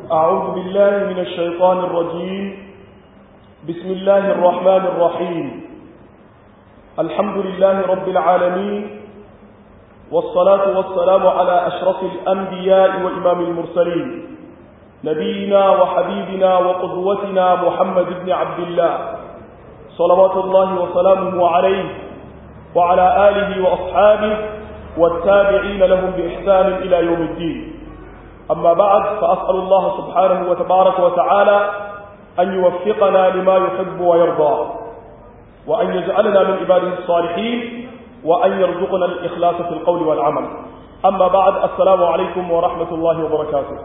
أعوذ بالله من الشيطان الرجيم بسم الله الرحمن الرحيم الحمد لله رب العالمين والصلاة والسلام على أشرف الأنبياء وإمام المرسلين نبينا وحبيبنا وقدوتنا محمد بن عبد الله صلوات الله وسلامه عليه وعلى آله وأصحابه والتابعين لهم بإحسان إلى يوم الدين أما بعد فأسأل الله سبحانه وتبارك وتعالى أن يوفقنا لما يحب ويرضى وأن يجعلنا من عباده الصالحين وأن يرزقنا الإخلاص في القول والعمل أما بعد السلام عليكم ورحمة الله وبركاته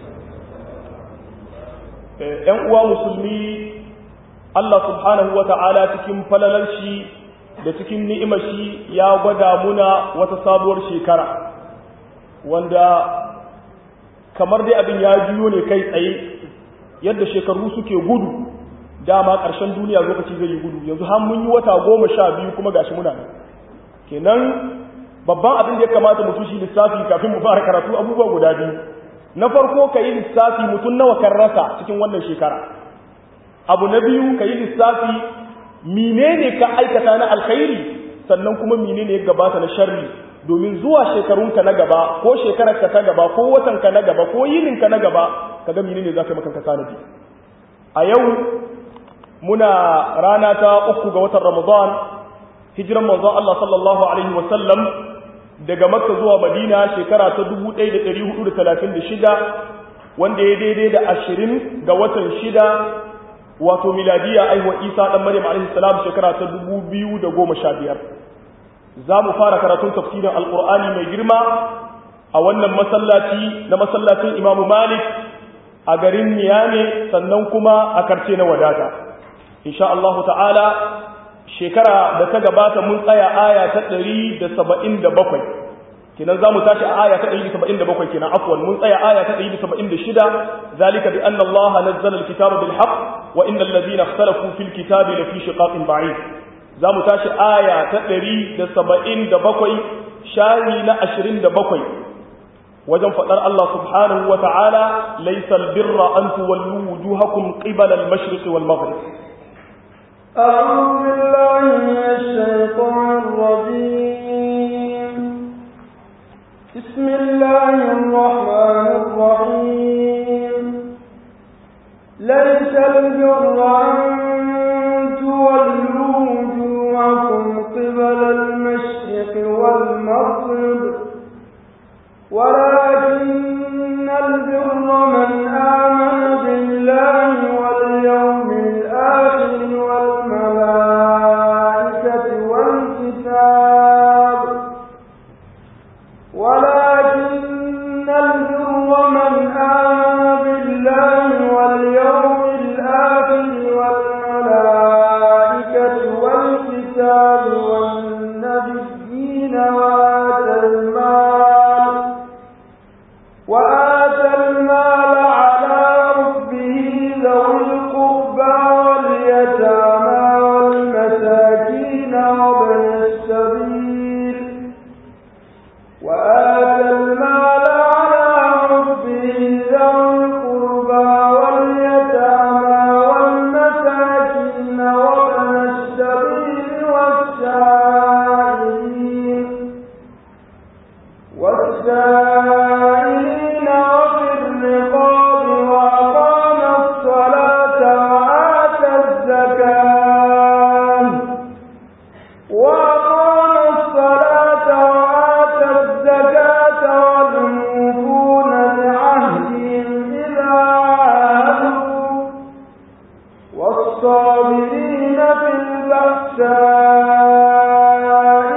‘yan uwa musulmi Allah subhanahu wa ta'ala cikin falalar shi da cikin ni'imar shi ya gwada muna wata sabuwar shekara wanda kamar dai abin ya juyo ne kai tsaye yadda shekaru suke gudu dama ƙarshen duniya lokaci zai yi gudu yanzu har mun yi wata goma sha biyu kuma gashi muna nan kenan babban abin da ya kamata mutum shi lissafi kafin mu fara karatu abubuwa guda biyu na farko ka yi lissafi mutum nawa kan rasa cikin wannan shekara abu na biyu ka yi lissafi menene ka aikata na alkhairi sannan kuma menene ya gabata na sharri domin zuwa shekarunka na gaba ko shekararka ta gaba ko watanka na gaba ko yininka na gaba ka ga menene za ka maka ka tanadi a yau muna rana ta uku ga watan ramadan hijiran manzon Allah sallallahu alaihi wa sallam daga makka zuwa madina shekara ta 1436 wanda ya daidai da 20 ga watan shida wato miladiya aiwa isa dan maryam alaihi salam shekara ta 2015 za mu fara karatun tafsirin alqur'ani mai girma a wannan masallaci na masallacin imamu malik a garin niyame sannan kuma a karce na wadata insha Allah ta'ala shekara da ta gabata mun tsaya aya ta 177 kenan za mu tashi a aya ta 177 kenan afwan mun tsaya aya ta 176 zalika bi anna Allah nazzala al-kitaba bil haqq wa innal ladhina ikhtalafu fil kitabi lafi shiqaqin ba'id za mu tashi aya ta 177 shayi na 27 wajen fadar Allah subhanahu wa ta'ala laysa al-birra an tuwallu wujuhakum qibala al-mashriq wal maghrib أعوذ بالله من الشيطان الرجيم بسم الله الرحمن الرحيم ليس البر أن تولوا وجوهكم قبل المشرق والمغرب ولكن البر من آمن بالله واليوم الآخر والملائكة والكتاب ولكن البر من آمن بالله واليوم الآخر والملائكة والكتاب والنبيين وآتى المال وآتى المال على ربه ذوي القربى واليتامى والمساكين وابن السبيل وآتى المال على ربه ذوي القربى واليتامى والمساكين وابن السبيل والسائلين والسائلين وفي الرقاب وأقام الصلاة وآتى الزكاة وأقام الصلاة وآتى الزكاة والموفون بعهدهم إذا عاهدوا والصابرين في البأساء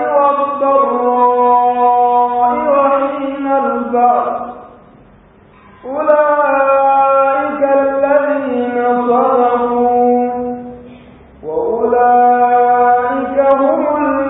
والضراء وحين البأس أولئك الذين صدقوا وأولئك هم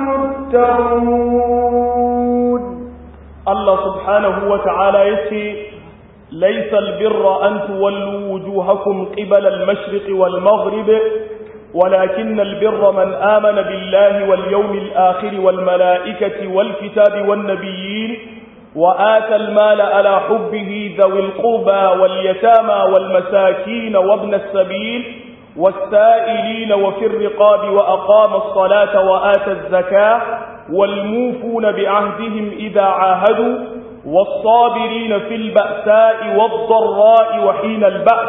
المتقون Allah subhanahu wa ta'ala ya ce, Laisal birra an tuwallu wujuhakum qibala al-mashriq wal maghrib ولكن البر من آمن بالله واليوم الآخر والملائكة والكتاب والنبيين وآتى المال على حبه ذوي القربى واليتامى والمساكين وابن السبيل والسائلين وفي الرقاب وأقام الصلاة وآتى الزكاة والموفون بعهدهم إذا عاهدوا والصابرين في البأساء والضراء وحين البأس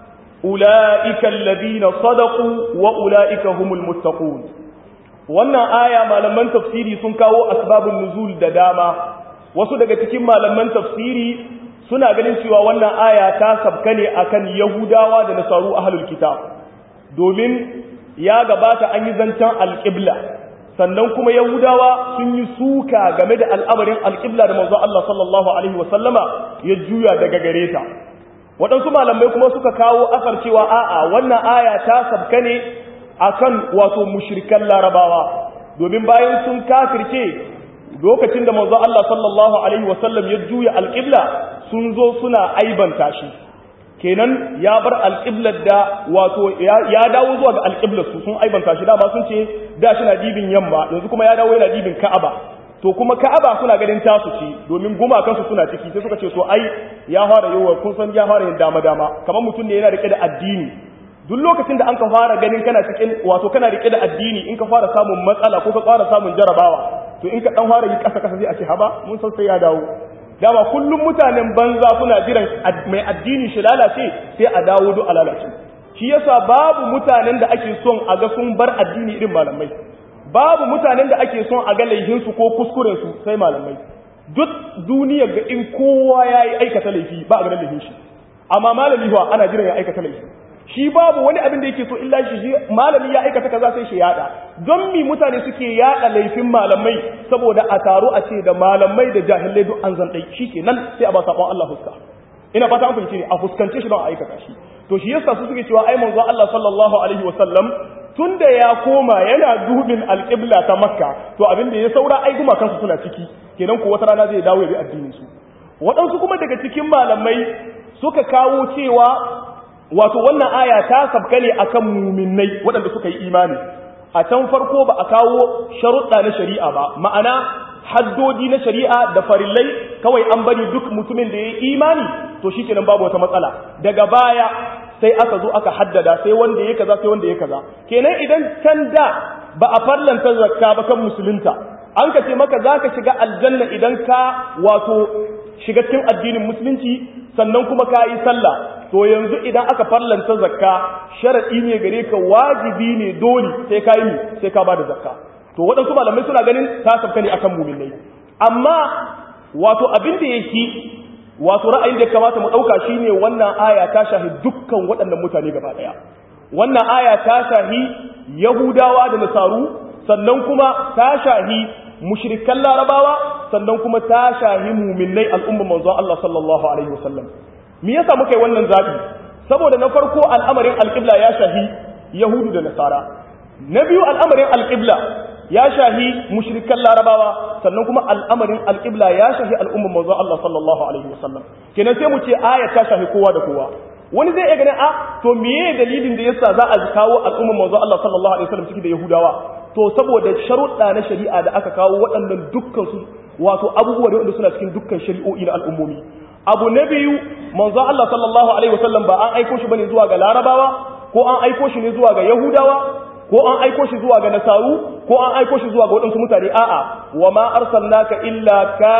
أولئك الذين صدقوا وأولئك هم المتقون wannan aya malaman tafsiri sun kawo asbabun nuzul da dama wasu daga cikin malaman tafsiri suna ganin cewa wannan aya ta sabka ne akan yahudawa da nasaru ahlul kitab domin ya gabata an yi zancen alƙibla sannan kuma yahudawa sun yi suka game da al'amarin alƙibla da manzo Allah sallallahu alaihi wasallama ya juya daga gare ta waɗansu malamai kuma suka kawo asar cewa a'a wannan aya ta sabka ne akan wato mushrikan larabawa domin bayan sun kafirce lokacin da manzo Allah sallallahu alaihi wasallam ya juya alƙibla sun zo suna aibanta shi kenan ya bar alƙiblar da wato ya dawo zuwa ga alƙiblar su sun aibanta shi dama sun ce da shi na dibin yamma yanzu kuma ya dawo yana dibin ka'aba to kuma ka'aba suna ganin tasu ce domin gumakansu suna ciki sai suka ce to ai ya fara yawa kun san ya fara yin dama dama kamar mutum ne yana rike da addini duk lokacin da an ka fara ganin kana cikin wato kana rike da addini in ka fara samun matsala ko ka fara samun jarabawa to in ka dan fara yi kasa kasa sai a ce haba mun san sai ya dawo dama kullum mutanen banza suna jiran mai addini shi lalace sai a dawo duk a lalace shi yasa babu mutanen da ake son a ga sun bar addini irin malamai babu mutanen da ake son a ga laifinsu ko kuskurensu sai malamai duk duniya ga in kowa ya yi aikata laifi ba a ganin laifin shi amma malami ba ana jiran ya aikata laifi shi babu wani abin da yake so illa shi malami ya aikata kaza sai shi yada don mi mutane suke yada laifin malamai saboda a taro a ce da malamai da jahilai duk an zan dai shikenan sai a ba sabon Allah fuska ina fata an fahimci ne a fuskance shi don a aikata shi to shi yasa su suke cewa ai manzo Allah sallallahu alaihi wasallam tunda ya koma yana dubin alqibla ta makka to abin da ya saura ai guma kansu suna ciki kenan ko wata rana zai dawo ya bi addinin su waɗansu kuma daga cikin malamai suka kawo cewa wato wannan aya ta sabka ne akan muminai waɗanda suka yi imani a can farko ba a kawo sharuɗa na shari'a ba ma'ana haddodi na shari'a da farillai kawai an bari duk mutumin da ya yi imani to shi kenan babu wata matsala daga baya sai aka zo aka haddada sai wanda ya kaza sai wanda ya kaza kenan idan can da ba a farlanta zakka ba kan musulunta an ka ce maka za ka shiga aljanna idan ka wato shiga cikin addinin musulunci sannan kuma ka yi sallah to yanzu idan aka farlanta zakka sharaɗi ne gare ka wajibi ne dole sai ka yi sai ka ba da zakka to waɗansu malamai suna ganin ta sabka ne akan muminai amma wato abin da yake wato ra'ayin da kamata mu ɗauka shine wannan aya ta shahi dukkan waɗannan mutane gaba ɗaya wannan aya ta shahi yahudawa da nasaru sannan kuma ta shahi mushrikan larabawa sannan kuma ta shahi muminai al'umma manzon Allah sallallahu alaihi wasallam me yasa muka yi wannan zabi saboda na farko al'amarin alqibla ya shahi yahudu da nasara na biyu al'amarin alqibla ya shahi mushrikan larabawa sannan kuma al'amarin alqibla ya shahi al'umma manzon Allah sallallahu alaihi wasallam kenan sai mu ce aya ta shahi kowa da kowa wani zai iya ganin a to meye dalilin da yasa za a kawo al'umma manzon Allah sallallahu alaihi wasallam ciki da yahudawa to saboda sharuɗa na shari'a da aka kawo waɗannan dukkan su wato abubuwa ne wanda suna cikin dukkan shari'o'i na al'ummomi abu na biyu manzon Allah sallallahu alaihi wasallam ba an aiko shi bane zuwa ga larabawa ko an aiko shi ne zuwa ga yahudawa ko an aiko shi zuwa ga nasaru ko an aiko shi zuwa ga waɗansu mutane a'a wa ma arsalnaka illa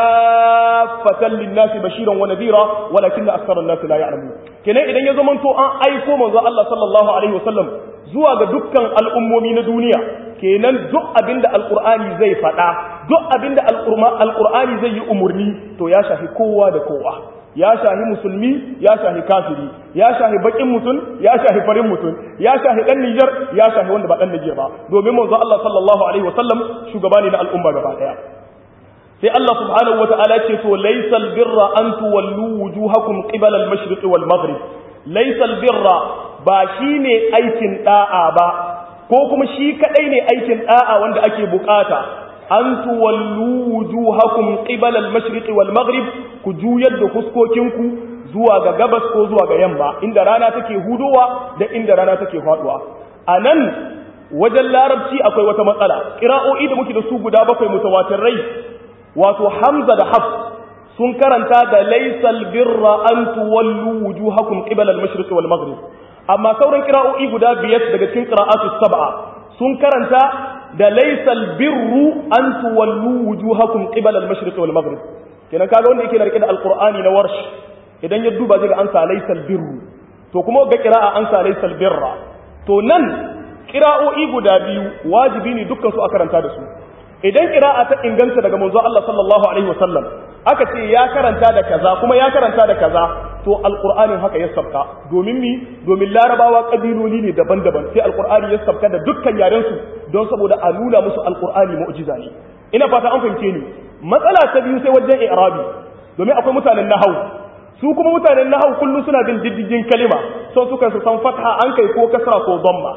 kaffatan lin-nasi bashiran wa nadhira walakin aktharan nasi la ya'lamun kenan idan ya zama to an aiko manzo Allah sallallahu alaihi wasallam zuwa ga dukkan al'ummomi na duniya kenan duk abinda alqur'ani zai faɗa duk abinda alqur'ani zai yi umurni to ya shafi kowa da kowa ya shahi musulmi ya shahi kafiri ya shahi bakin mutum ya shahi farin mutum ya shahi dan Nijar ya shahi wanda ba dan Nijar ba domin manzo Allah sallallahu alaihi wasallam shugaba ne na al'umma gaba daya sai Allah subhanahu wataala ce to laysal birra an tuwallu wujuhakum qibala al-mashriq wal maghrib laysal birra ba shine aikin da'a ba ko kuma shi kadai ne aikin da'a wanda ake bukata an tuwallu wujuhakum qibala al-mashriq wal maghrib ku juyar da fuskokinku zuwa ga gabas ko zuwa ga yamma inda rana take hudowa da inda rana take faduwa anan wajen larabci akwai wata matsala qira'o'i da muke da su guda bakwai mutawatirai wato hamza da hafs sun karanta da laysal birra an tuwallu wujuhakum qibala al-mashriq wal maghrib amma sauran qira'o'i guda biyar daga cikin qira'atu sab'a sun karanta da laysal birru an tuwallu wujuhakum qibala al-mashriq wal maghrib kenan kaga wanda yake da rike da alqur'ani na warsh idan ya duba zai ga an sa laysal birru to kuma ga qira'a an sa laysal birra to nan qira'o'i guda biyu wajibi ne dukkan su a karanta da su idan qira'a ta inganta daga manzo Allah sallallahu alaihi wasallam aka ce ya karanta da kaza kuma ya karanta da kaza to alqur'anin haka ya sabka domin mi domin larabawa kabiloli ne daban-daban sai alqur'ani ya sabka da dukkan yaren su don saboda a nuna musu alqur'ani mu'jiza ne ina fata an fahimce ni matsala ta biyu sai wajen i'rabi domin akwai mutanen nahwu su kuma mutanen nahwu kullu suna bin diddigin kalima son suka su san fatha an kai ko kasra ko dhamma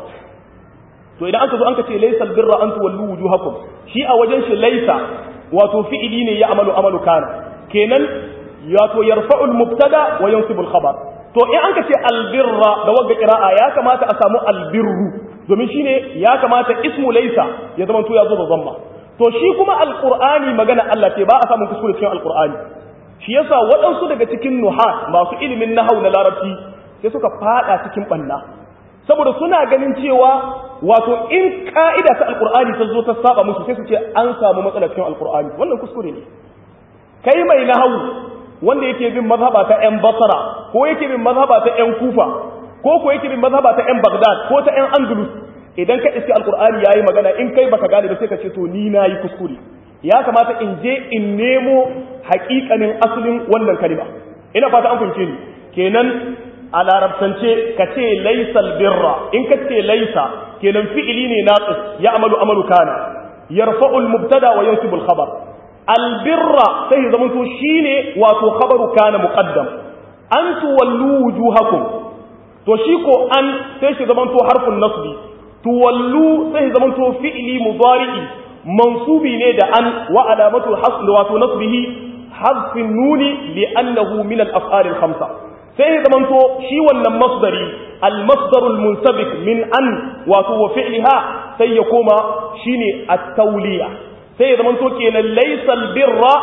to idan aka zo an ka ce laysal birra an tuwallu wujuhakum shi a wajen shi laysa wato fi'ili ne ya amalu amalu kana kenan wato yarfa'ul mubtada wa yansibu al-khabar to in an ka ce albirra da wagga qira'a ya kamata a samu albirru domin shine ya kamata ismu laysa ya zama to ya zo da zamma to shi kuma alqur'ani magana Allah ce ba a samu kuskure cikin alqur'ani shi yasa waɗansu daga cikin nuhat masu ilimin nahau na larabci sai suka fada cikin banna saboda suna ganin cewa wato in ka'ida ta alkur'ani ta zo ta saba musu sai su ce an samu matsala cikin alkur'ani wannan kuskure ne kai mai nahawu wanda yake bin mazhaba ta yan basra ko yake bin mazhaba ta yan kufa ko ko yake bin mazhaba ta yan bagdad ko ta yan andalus idan ka iske alkur'ani yayi magana in kai baka gane ba sai ka ce to ni nayi kuskure ya kamata in je in nemo haƙiƙanin asalin wannan kalima ina fata an fahimce ni kenan a larabtance ka ce laisal birra in ka ce laisa kenan fi'ili ne naqis ya amalu amalu kana yarfa'u al-mubtada wa yansibu al-khabar al-birra sai ya zamanto shine wato khabaru kana muqaddam an tuwallu wujuhakum to shi ko an sai shi zamanto harfin nasbi tuwallu sai ya zamanto fi'ili mudari'i mansubi ne da an wa alamatu hasl wato nasbihi hazfin nuni li'annahu min al-af'al al-khamsa sai ya zamanto shi wannan masdari al-masdarul munsabik min an wato wa fi'liha sai ya koma shine at-tawliya sai ya zamanto kenan laysal birra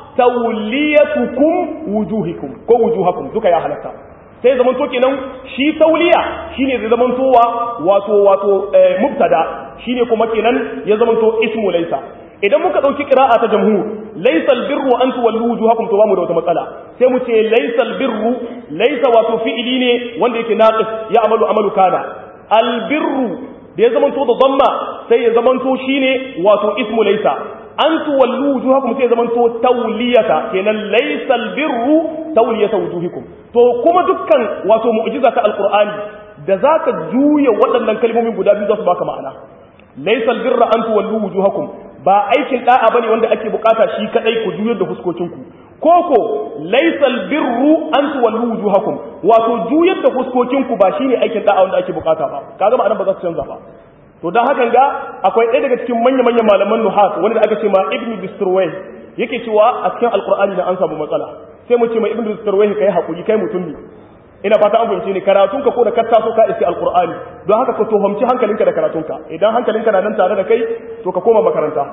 tawliyatukum wujuhikum ko wujuhakum duka ya halatta sai ya zamanto kenan shi tawliya shine zai zamantowa wato wato mubtada shine kuma kenan ya zamanto ismu laysa idan muka dauki qira'a ta jamhur laysal birru an tuwallu wujuhakum to bamu da wata matsala sai mu ce laysal birru laysa wato fi'ili ne wanda yake naqis ya amalu amalu kana al birru da ya zamanto da dhamma sai ya zamanto shine wato ismu laysa an tuwallu wujuhakum sai ya zamanto tawliyata kenan laysal birru tawliyata wujuhikum to kuma dukkan wato mu'jiza ta alqur'ani da zaka juya waɗannan kalmomin guda biyu za su baka ma'ana laysal birra an tuwallu wujuhakum ba aikin da'a bane wanda ake bukata shi kadai ku juyar da fuskokinku koko laysal birru an tuwallu wujuhakum wato juyar da fuskokinku ba shine aikin da'a wanda ake bukata ba kaga ma'anar ba za su canza ba to dan hakan ga akwai ɗaya daga cikin manya manyan malaman nuhat wanda aka ce ma ibnu bisturway yake cewa a cikin alqur'ani da an samu matsala sai mu ce ma ibnu bisturway kai hakuri kai mutum ne ina fata an fahimce ni karatunka ko da ka taso ka iske alqur'ani don haka ka tuhumci hankalinka da karatunka idan hankalinka na nan tare da kai to ka koma makaranta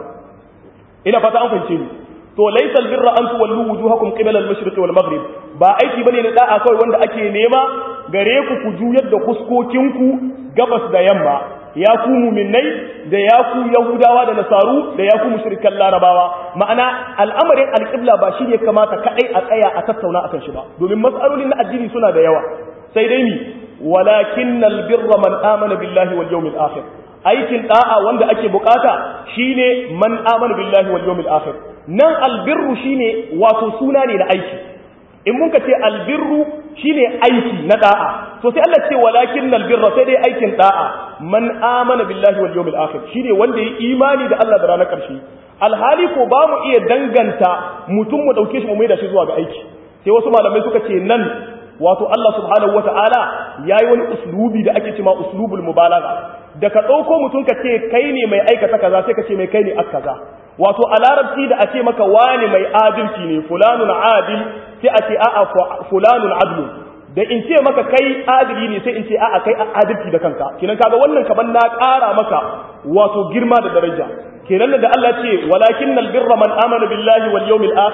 ina fata an fahimce ni to laysal birra an tuwallu wujuhakum qibala al-mashriq wal maghrib ba aiki bane na da'a kawai wanda ake nema gare ku ku juyar da kuskokinku gabas da yamma ya ku muminai da ya ku yahudawa da nasaru da ya ku mushrikan larabawa ma'ana al'amarin alƙibla ba shi ne kamata kaɗai a tsaya a tattauna akan shi ba domin matsalolin na addini suna da yawa sai dai ni walakin albirra man amana billahi wal yawmil akhir aikin da'a wanda ake bukata shine man amana billahi wal yawmil akhir nan albirru shine wato suna ne na aiki in mun ka ce albirru shine aiki na da'a to sai Allah ce walakin albirra sai dai aikin da'a man amana billahi wal yawmil akhir shine wanda ya imani da Allah da ranar karshe alhali ko ba mu iya danganta mutum mu dauke shi mu maida shi zuwa ga aiki sai wasu malamai suka ce nan wato Allah subhanahu wata'ala yayi wani uslubi da ake cewa uslubul mubalagha da ka dauko mutum ka ce kai ne mai aikata kaza sai ka ce mai kai ne akaza wato a larabci da a ce maka wani mai adalci ne fulanun adil sai a ce a'a fulanun adlu da in ce maka kai adili ne sai in ce a'a kai adalci da kanka kenan kaga wannan kaban na ƙara maka wato girma da daraja kenan da Allah ce walakin albirra man amana billahi wal yawmil akhir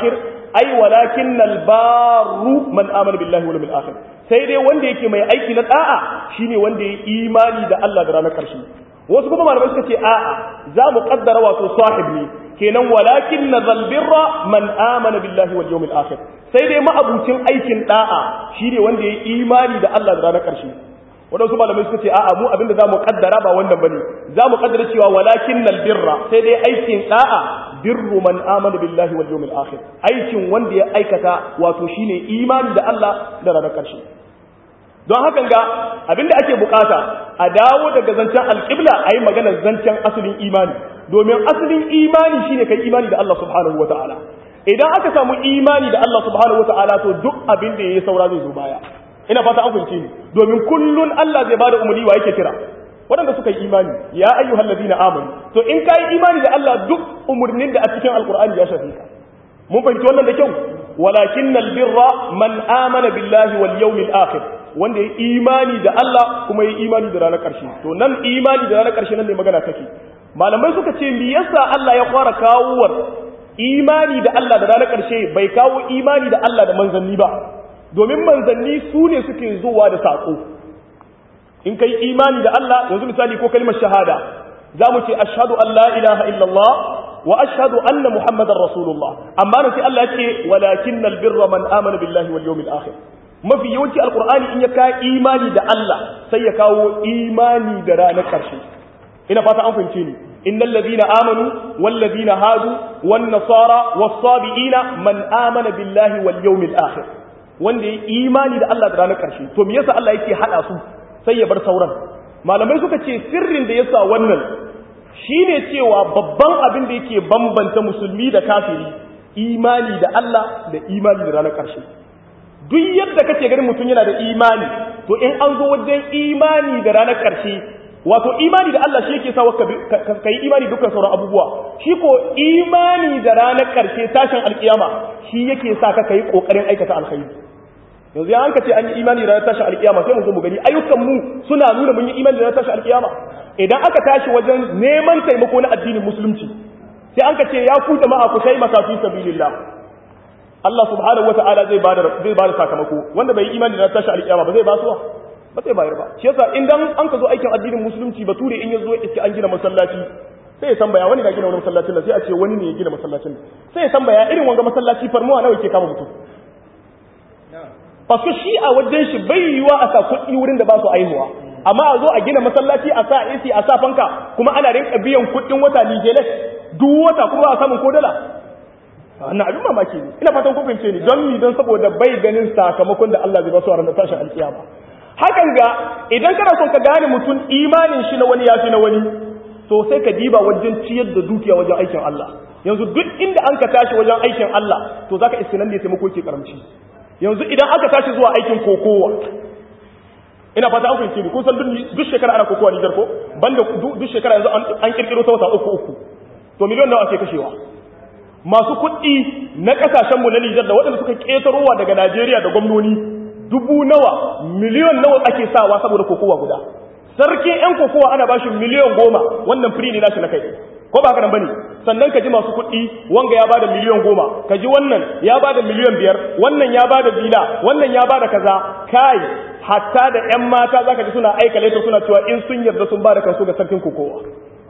ai walakinnal barru man amana billahi wal yawmil akhir sai dai wanda yake mai aiki na da'a shine wanda ya imani da Allah da ranar karshe wasu kuma malamai suka ce a'a za mu kaddara wato sahib ne kenan walakin nazal birra man amana billahi wal yawmil akhir sai dai ma'abucin aikin da'a shine wanda ya imani da Allah da ranar karshe wadansu malamai suka ce a'a mu abinda za mu kaddara ba wannan bane za mu kaddara cewa walakin nal birra sai dai aikin da'a birru man amana billahi wal yawmil akhir aikin wanda ya aikata wato shine imani da Allah da ranar karshe don hakan ga abinda ake bukata a dawo daga zancen alƙibla a yi maganar zancen asalin imani domin asalin imani shine kai imani da Allah subhanahu wata'ala idan aka samu imani da Allah subhanahu wata'ala to duk abin da yayi saura zai zo baya ina fata an fahimce ni domin kullun Allah zai bada umarni wa yake kira waɗanda suka yi imani ya ayyuhal ladina amanu to in kai imani da Allah duk umarnin da a cikin alqur'ani ya shafe ka mun fahimci wannan da kyau walakinnal birra man amana billahi wal yawmil akhir wanda ya imani da Allah kuma ya imani da ranar ƙarshe to nan imani da ranar ƙarshe nan ne magana take malamai suka ce me yasa Allah ya fara kawowar imani da Allah da ranar ƙarshe bai kawo imani da Allah da manzanni ba domin manzanni su ne suke zuwa da saƙo in kai imani da Allah yanzu misali ko kalmar shahada za mu ce ashhadu an la ilaha illallah wa ashhadu anna muhammadar rasulullah amma nan sai Allah ya ce walakinnal birra man amana billahi wal yawmil akhir mafi yawanci alkur'ani in ya kawo imani da Allah sai ya kawo imani da ranar ƙarshe ina fata an fahimce ni innal ladina amanu wal ladina hadu wan nasara was sabiina man amana billahi wal yawmil akhir wanda ya imani da Allah da ranar ƙarshe to me yasa Allah yake hada su sai ya bar sauran malamai suka ce sirrin da yasa wannan shine cewa babban abin da yake bambanta musulmi da kafiri imani da Allah da imani da ranar ƙarshe duk yadda kake ganin mutum yana da imani to in an zo wajen imani da ranar ƙarshe wato imani da Allah shi yake sa ka yi imani dukkan sauran abubuwa shi ko imani da ranar ƙarshe tashin alkiyama shi yake sa ka yi ƙoƙarin aikata alkhairi yanzu ya hanka ce an yi imani da ranar tashin alkiyama sai mu zo mu gani ayyukan mu suna nuna mun yi imani da ranar tashin alkiyama idan aka tashi wajen neman taimako na addinin musulunci sai an ka ce ya ku jama'a ku taimaka fi sabilillah Allah subhanahu wata'ala zai bada zai bada sakamako wanda bai imani da tashi alƙiyama ba zai ba su ba zai bayar ba shi yasa idan an ka zo aikin addinin musulunci bature in ya zo ya an gina masallaci sai ya tambaya wani na gina wani masallacin nan sai a ce wani ne ya gina masallacin sai ya tambaya irin wanga masallaci farmuwa nawa yake kama mutum Fasko shi a wajen shi bai yiwa a sa kuɗi wurin da ba su aihuwa amma a zo a gina masallaci a sa AC a sa fanka kuma ana rinka biyan kuɗin wata Nijeles duk wata kuma ba a samun ko dala wannan abin mamaki ne ina fatan kun fahimce ni don ni don saboda bai ganin sakamakon da Allah zai ba su a ranar tashin alkiyama hakan ga idan kana son ka gane mutum imanin shi na wani ya fi na wani to sai ka diba wajen ciyar da dukiya wajen aikin Allah yanzu duk inda an ka tashi wajen aikin Allah to zaka iske nan ne taimako ke karamci yanzu idan aka tashi zuwa aikin kokowa ina fata an fahimce ni kun san duk shekara ana kokowa Nijar ko banda duk shekara yanzu an kirkiro ta wata uku uku to miliyon nawa ake kashewa masu kuɗi na ƙasashenmu na Nijar da waɗanda suka ƙetarowa daga Najeriya da gwamnoni dubu nawa miliyon nawa ake sawa saboda kokowa guda sarkin 'yan kokowa ana bashi miliyon goma wannan firi ne nashi na kai ko ba haka nan bane sannan ka ji masu kuɗi wanga ya bada miliyon goma ka ji wannan ya bada miliyon biyar wannan ya bada bila wannan ya bada kaza kai hatta da 'yan mata zaka ji suna aika laifin suna cewa in sun yarda sun bada kansu ga sarkin kokowa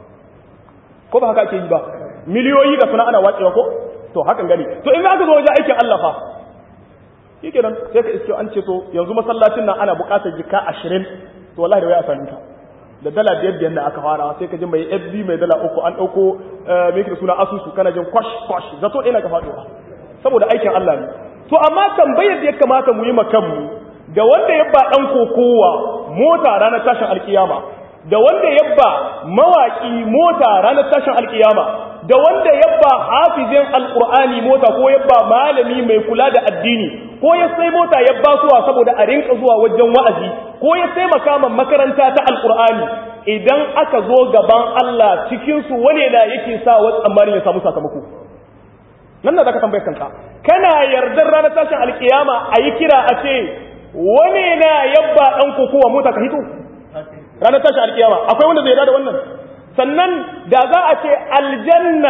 ko ba haka ake yi ba miliyoyi ga suna ana watsewa ko to hakan gani to in aka zo wajen aikin Allah fa yake nan sai ka iske an ce to yanzu masallacin nan ana buƙatar jika 20 to wallahi da wai a sami ka da dala biyar biyar da aka fara sai ka ji mai FB mai dala uku an ɗauko me yake da suna asusu kana jin kwash kwash zato ina ka faɗuwa saboda aikin Allah ne to amma tambayar da ya kamata mu yi makanmu da wanda ya ba ɗan kokowa mota ranar tashin alkiyama da wanda yabba mawaki mota ranar tashin alkiyama da wanda yabba hafizin alkur'ani mota ko yabba malami mai kula da addini ko ya sai mota yabba suwa saboda a rinka zuwa wajen wa'azi ko ya sai makaman makaranta ta alkur'ani idan aka zo gaban Allah cikin su wane da yake sa wa tsammanin ya samu sakamako nan da zaka tambaye kanka kana yardar ranar tashin alkiyama a yi kira a ce wane na yabba dan kokowa mota ka hito ranar tashi alkiyama akwai wanda zai yarda da wannan sannan da za a ce aljanna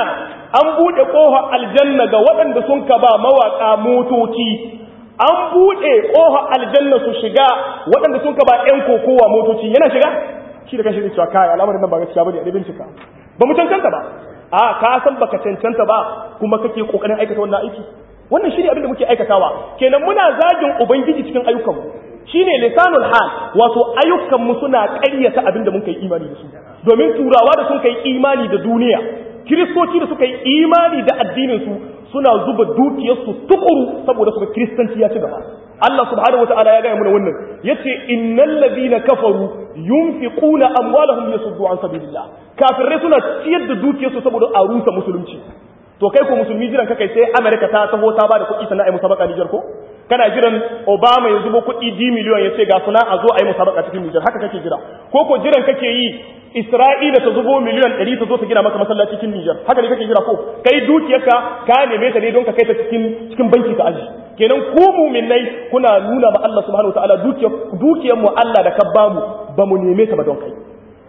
an bude kofar aljanna ga waɗanda sun ka ba mawaka motoci an bude kofar aljanna su shiga waɗanda sun ka ba ƴan kokowa motoci yana shiga shi da kanshi zai cewa kai al'amarin nan ba gaskiya bane a bincika ba mu cancanta ba a ka san baka cancanta ba kuma kake kokarin aikata wannan aiki wannan shine abin da muke aikatawa kenan muna zagin ubangiji cikin ayyukanmu shine lisanul hal wato ayyukanmu suna ƙaryata abin da muka yi imani da su domin turawa da sun kai imani da duniya kiristoci da suka yi imani da addinin su suna zuba dukiyarsu tukuru saboda suka kiristanci ya ci gaba Allah subhanahu wataala ya gaya mana wannan yace innal ladina kafaru yunfiquna amwalahum yasuddu an sabilillah kafirai suna ciyar da dukiyarsu saboda a rusa musulunci to kai ko musulmi jiran kai sai America ta taho ta bada kuɗi sannan ai musabaka Niger ko kana jiran Obama ya zubo kuɗi D miliyon ya ce ga suna a zo ai musabaka cikin Niger haka kake jira ko ko jiran kake yi Isra'ila ta zubo miliyan 100 ta zo ta gina maka masallaci cikin Niger haka ne kake jira ko kai dukiyarka ka neme ta ne don ka kai ta cikin cikin banki ka aji kenan ku mu'minai kuna nuna ma Allah subhanahu wataala dukiyar dukiyar mu Allah da ka bamu ba mu neme ta ba don kai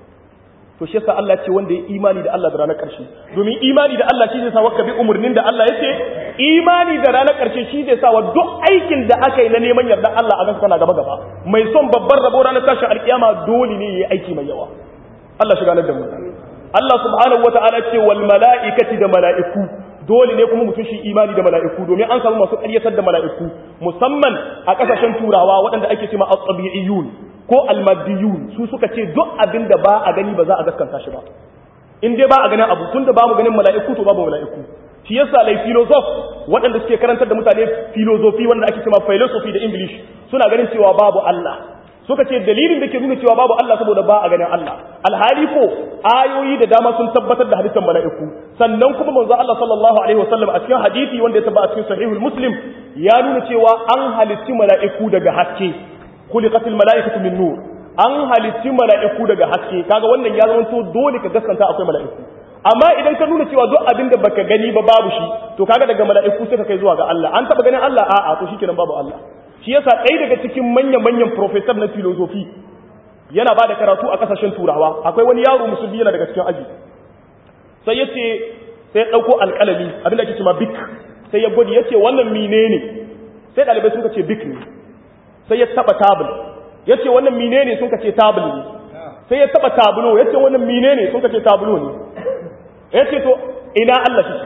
to shi yasa Allah ce wanda ya imani da Allah da ranar ƙarshe domin imani da Allah shi zai sa waka bi umarnin da Allah yake imani da ranar ƙarshe shi zai sa wa duk aikin da aka yi na neman yarda Allah a gansa kana gaba gaba mai son babban rabo ranar tashin alkiyama dole ne yayi aiki mai yawa Allah shi ganar da mu Allah subhanahu wata'ala ce wal mala'ikati da mala'iku dole ne kuma mutum shi imani da mala'iku domin an samu masu ƙaryatar da mala'iku musamman a ƙasashen turawa waɗanda ake cewa at-tabi'iyyun ko almadiyun su suka ce duk abin da ba a gani ba za a gaskanta shi ba in dai ba a ganin abu tun da ba mu ganin mala'iku to babu mala'iku shi yasa lai filosof waɗanda suke karantar da mutane filosofi wanda ake cewa philosophy da english suna ganin cewa babu Allah suka ce dalilin da ke nuna cewa babu Allah saboda ba a ganin Allah alhali ko ayoyi da dama sun tabbatar da halittar mala'iku sannan kuma manzo Allah sallallahu alaihi wasallam a cikin hadisi wanda ya tabbata a cikin sahihul muslim ya nuna cewa an halitti mala'iku daga haske khuliqatil mala'ikatu min nur an halitti mala'iku daga haske kaga wannan ya zama to dole ka gaskanta akwai mala'iku amma idan ka nuna cewa duk abin da baka gani ba babu shi to kaga daga mala'iku sai ka kai zuwa ga Allah an taba ganin Allah a'a to shikenan babu Allah shi yasa ɗaya daga cikin manyan manyan professor na philosophy yana ba da karatu a kasashen turawa akwai wani yaro musulmi yana daga cikin aji sai ya ce sai ya ɗauko alƙalami abin da ake cewa bik sai ya gwadi ya ce wannan menene sai ɗalibai sun ce bik ne sai ya taba tabul ya ce wannan mine ne sun kace tabul ne sai ya taba tabulo ya ce wannan mine ne sun kace tabulo ne ya ce to ina Allah shi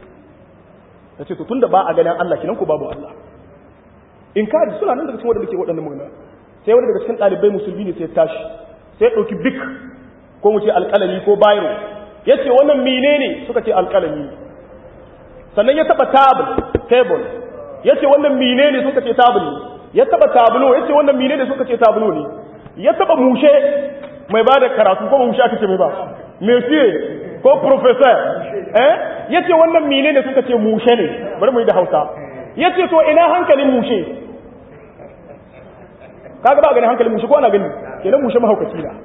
ya ce to tunda ba a ganin Allah kinan ku babu Allah in ka ji suna nan daga cikin wadanda ke waɗannan magana sai wani daga cikin ɗalibai musulmi ne sai tashi sai ya ɗauki bik ko mu ce alƙalami ko bayro ya ce wannan mine ne suka ce alƙalami sannan ya taba tabul table ya ce wannan mine ne suka ce tabul ne ya taba tabulo ya ce wannan mine da suka ce tabulo ne ya taba mushe mai ba da karatu ko mushe aka ce mai ba monsieur ko professor eh ya ce wannan mine da suka ce mushe ne bari mu yi da hausa ya ce to ina hankalin mushe kaga ba ganin hankalin mushe ko ana gani kenan mushe mahaukaci na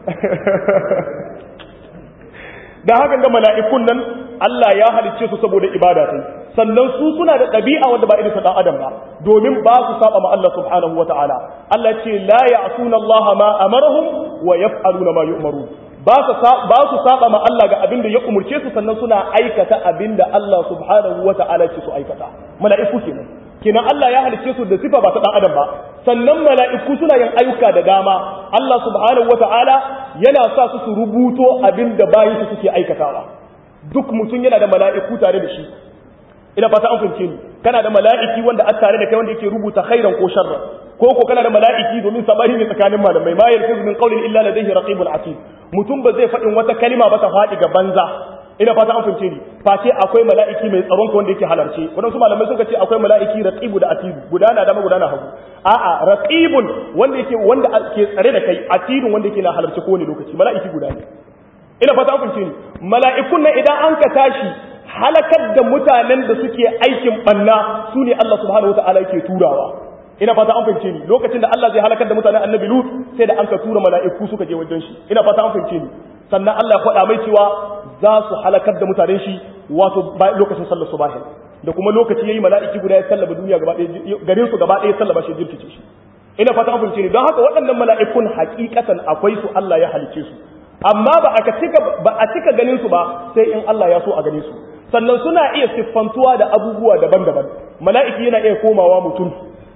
da hakan ga mala'ikun nan Allah ya halicce su saboda ibada sai sannan su suna da ɗabi'a wanda ba irin sa dan adam ba domin ba su saba ma Allah subhanahu wata'ala Allah ce la ya'suna Allah ma amarahum wa yaf'aluna ma yu'marun ba su ba su saba ma Allah ga abin da ya umurce su sannan suna aikata abin da Allah subhanahu wata'ala ce su aikata mala'iku kenan kenan Allah ya halicce su da sifa ba ta dan adam ba sannan mala'iku suna yin ayyuka da dama Allah subhanahu wata'ala yana sa su su rubuto abin da bayin su suke aikatawa duk mutum yana da mala'iku tare da shi ina fata an fahimce ni kana da mala'iki wanda a tare da kai wanda yake rubuta khairan ko sharra ko ko kana da mala'iki domin sabari ne tsakanin malamai ma yalfizu min qawlin illa ladayhi raqibun atid mutum ba zai faɗin wata kalima ba ta faɗi ga banza ina fata an fahimce ni face akwai mala'iki mai tsaron ka wanda yake halarce wadansu malamai suka ce akwai mala'iki raqibu da atidu gudana dama gudana hagu a'a raqibun wanda yake wanda ke tsare da kai atidun wanda yake na halarce kowane lokaci mala'iki guda ne ina fata an fahimce ni mala'ikun nan idan an ka tashi halakar da mutanen da suke aikin banna su ne Allah subhanahu wata'ala yake turawa ina fata an fahimce ni lokacin da Allah zai halakar da mutanen annabi Lut sai da an ka tura mala'iku suka je wajen shi ina fata an fahimce ni sannan Allah ya faɗa mai cewa za su halakar da mutanen shi wato lokacin sallar subahi da kuma lokaci yayi mala'iki guda ya sallaba duniya gaba ɗaya garin su gaba ɗaya sallaba shi jirkice shi ina fata an fahimce ni don haka waɗannan mala'ikun hakikatan akwai su Allah ya halice su amma ba a cika ba a cika ganin su ba sai in Allah ya so a gane su sannan suna iya siffantuwa da abubuwa daban-daban mala'iki yana iya komawa mutum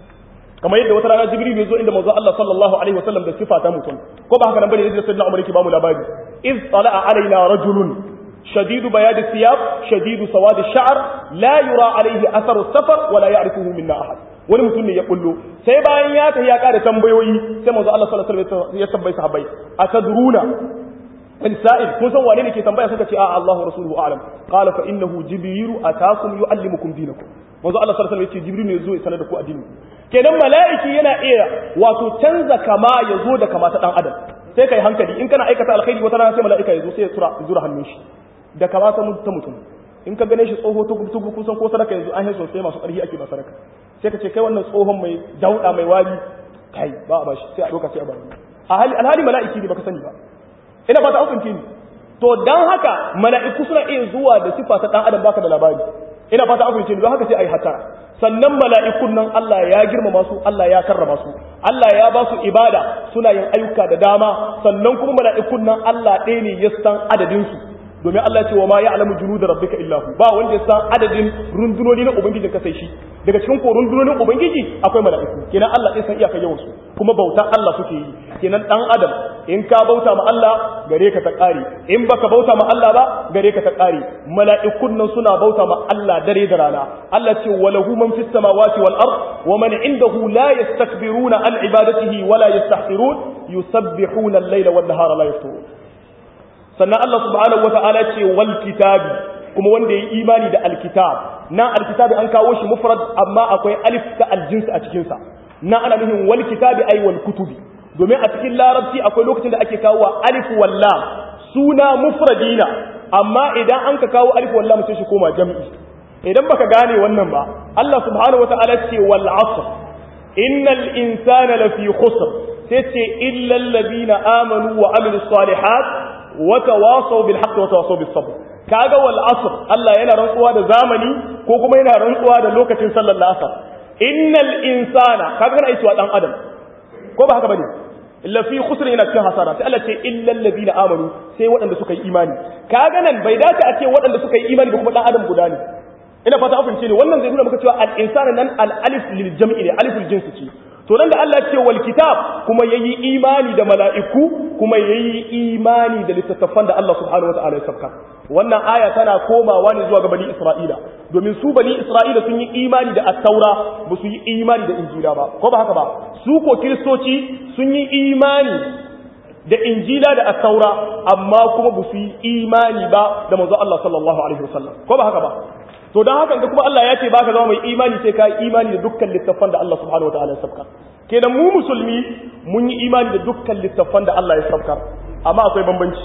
kamar yadda wata rana jibril ya zo inda manzo Allah sallallahu alaihi wasallam da sifa ta mutum ko ba haka nan bane yadda sayyidina Umar yake ba mu labari iz tala'a alaina rajulun shadidu bayad thiyab shadidu sawad ash-sha'r la yura alaihi athar as-safar wa la ya'rifuhu minna ahad wani mutum ne ya bullo sai bayan ya tafi ya kara tambayoyi sai manzo Allah sallallahu alaihi wasallam ya tambaye sahabbai atadruna in sa'id kun san wane ne ke tambaya suka ce a Allah wa rasuluhu a'lam qala fa innahu jibril atakum yuallimukum dinakum manzo Allah sallallahu alaihi wasallam ya ce jibril ne zo ya sanar da ku addini kenan mala'iki yana iya wato canza kama ya zo da kama ta dan adam sai kai hankali in kana aikata alkhairi wata rana sai mala'ika ya zo sai ya tura zura hannun shi da kama ta mutum in ka gane shi tsoho tugu tugu kun san ko sadaka yanzu an yi sosai masu ƙarfi ake ba sadaka sai ka ce kai wannan tsohon mai dauda mai wari kai ba a bashi sai a doka sai a bani alhali mala'iki ne baka sani ba ina ba ta hukunci ni to dan haka mala'iku suna iya zuwa da sifa ta dan adam baka da labari ina fata an fahimce ni don haka sai ayi hatara sannan mala'ikun nan Allah ya girmama su Allah ya karrama su Allah ya ba su ibada suna yin ayyuka da dama sannan kuma mala'ikun nan Allah ɗaya ne ya san adadin su domin Allah ce wa ma ya'lamu junuda rabbika illa hu ba wanda ya san adadin rundunoni na ubangiji ka sai shi daga cikin ko rundunonin ubangiji akwai mala'iku kenan Allah ya san iyakar yawan su kuma bauta Allah suke yi kenan dan adam in ka bauta ma Allah gare ka ta kare in baka bauta ma Allah ba gare ka ta kare mala'ikun nan suna bauta ma Allah dare da rana Allah ce walahu man fis samawati wal ard wa man indahu la yastakbiruna an ibadatihi wa la yastahsirun yusabbihuna al-layla wan nahara la yafturun sannan Allah subhanahu wata'ala ce wal kitabi kuma wanda ya imani da alkitab nan alkitabi an kawo shi mufrad amma akwai alif ta aljins a cikin sa nan ana nufin wal kitabi ay wal kutubi domin a cikin larabci akwai lokacin da ake kawo alif wal lam suna mufradina amma idan an ka kawo alif wal lam sai shi koma jam'i idan baka gane wannan ba Allah subhanahu wata'ala ce wal asr innal insana lafi khusr sai ce illa alladhina amanu wa amilus salihat wata wasau bil haqqi wata wasau bis sabr kaga wal asr Allah yana rantsuwa da zamani ko kuma yana rantsuwa da lokacin sallar asr innal insana kaga kana aiki wa dan adam ko ba haka bane illa fi khusr ina cikin hasara sai Allah ce illal ladina amanu sai waɗanda suka yi imani kaga nan bai dace a ce waɗanda suka yi imani da kuma dan adam guda ne ina fata an fahimce ne wannan zai nuna maka cewa al insana nan al alif lil jam'i ne aliful jinsi ce to nan da Allah ce wal kitab kuma yayi imani da mala'iku kuma yayi imani da littattafan da Allah subhanahu wataala ya sabka wannan aya tana komawa ne zuwa ga bani Isra'ila domin su bani Isra'ila sun yi imani da at-taura ba su yi imani da injila ba ko ba haka ba su ko kiristoci sun yi imani da injila da at-taura amma kuma ba su yi imani ba da manzo Allah sallallahu alaihi wasallam ko ba haka ba to don haka da kuma Allah ya ce baka zama mai imani sai ka yi imani da dukkan littafan da Allah subhanahu wataala ya sabka kenan mu musulmi mun yi imani da dukkan littafan da Allah ya sabka amma akwai bambanci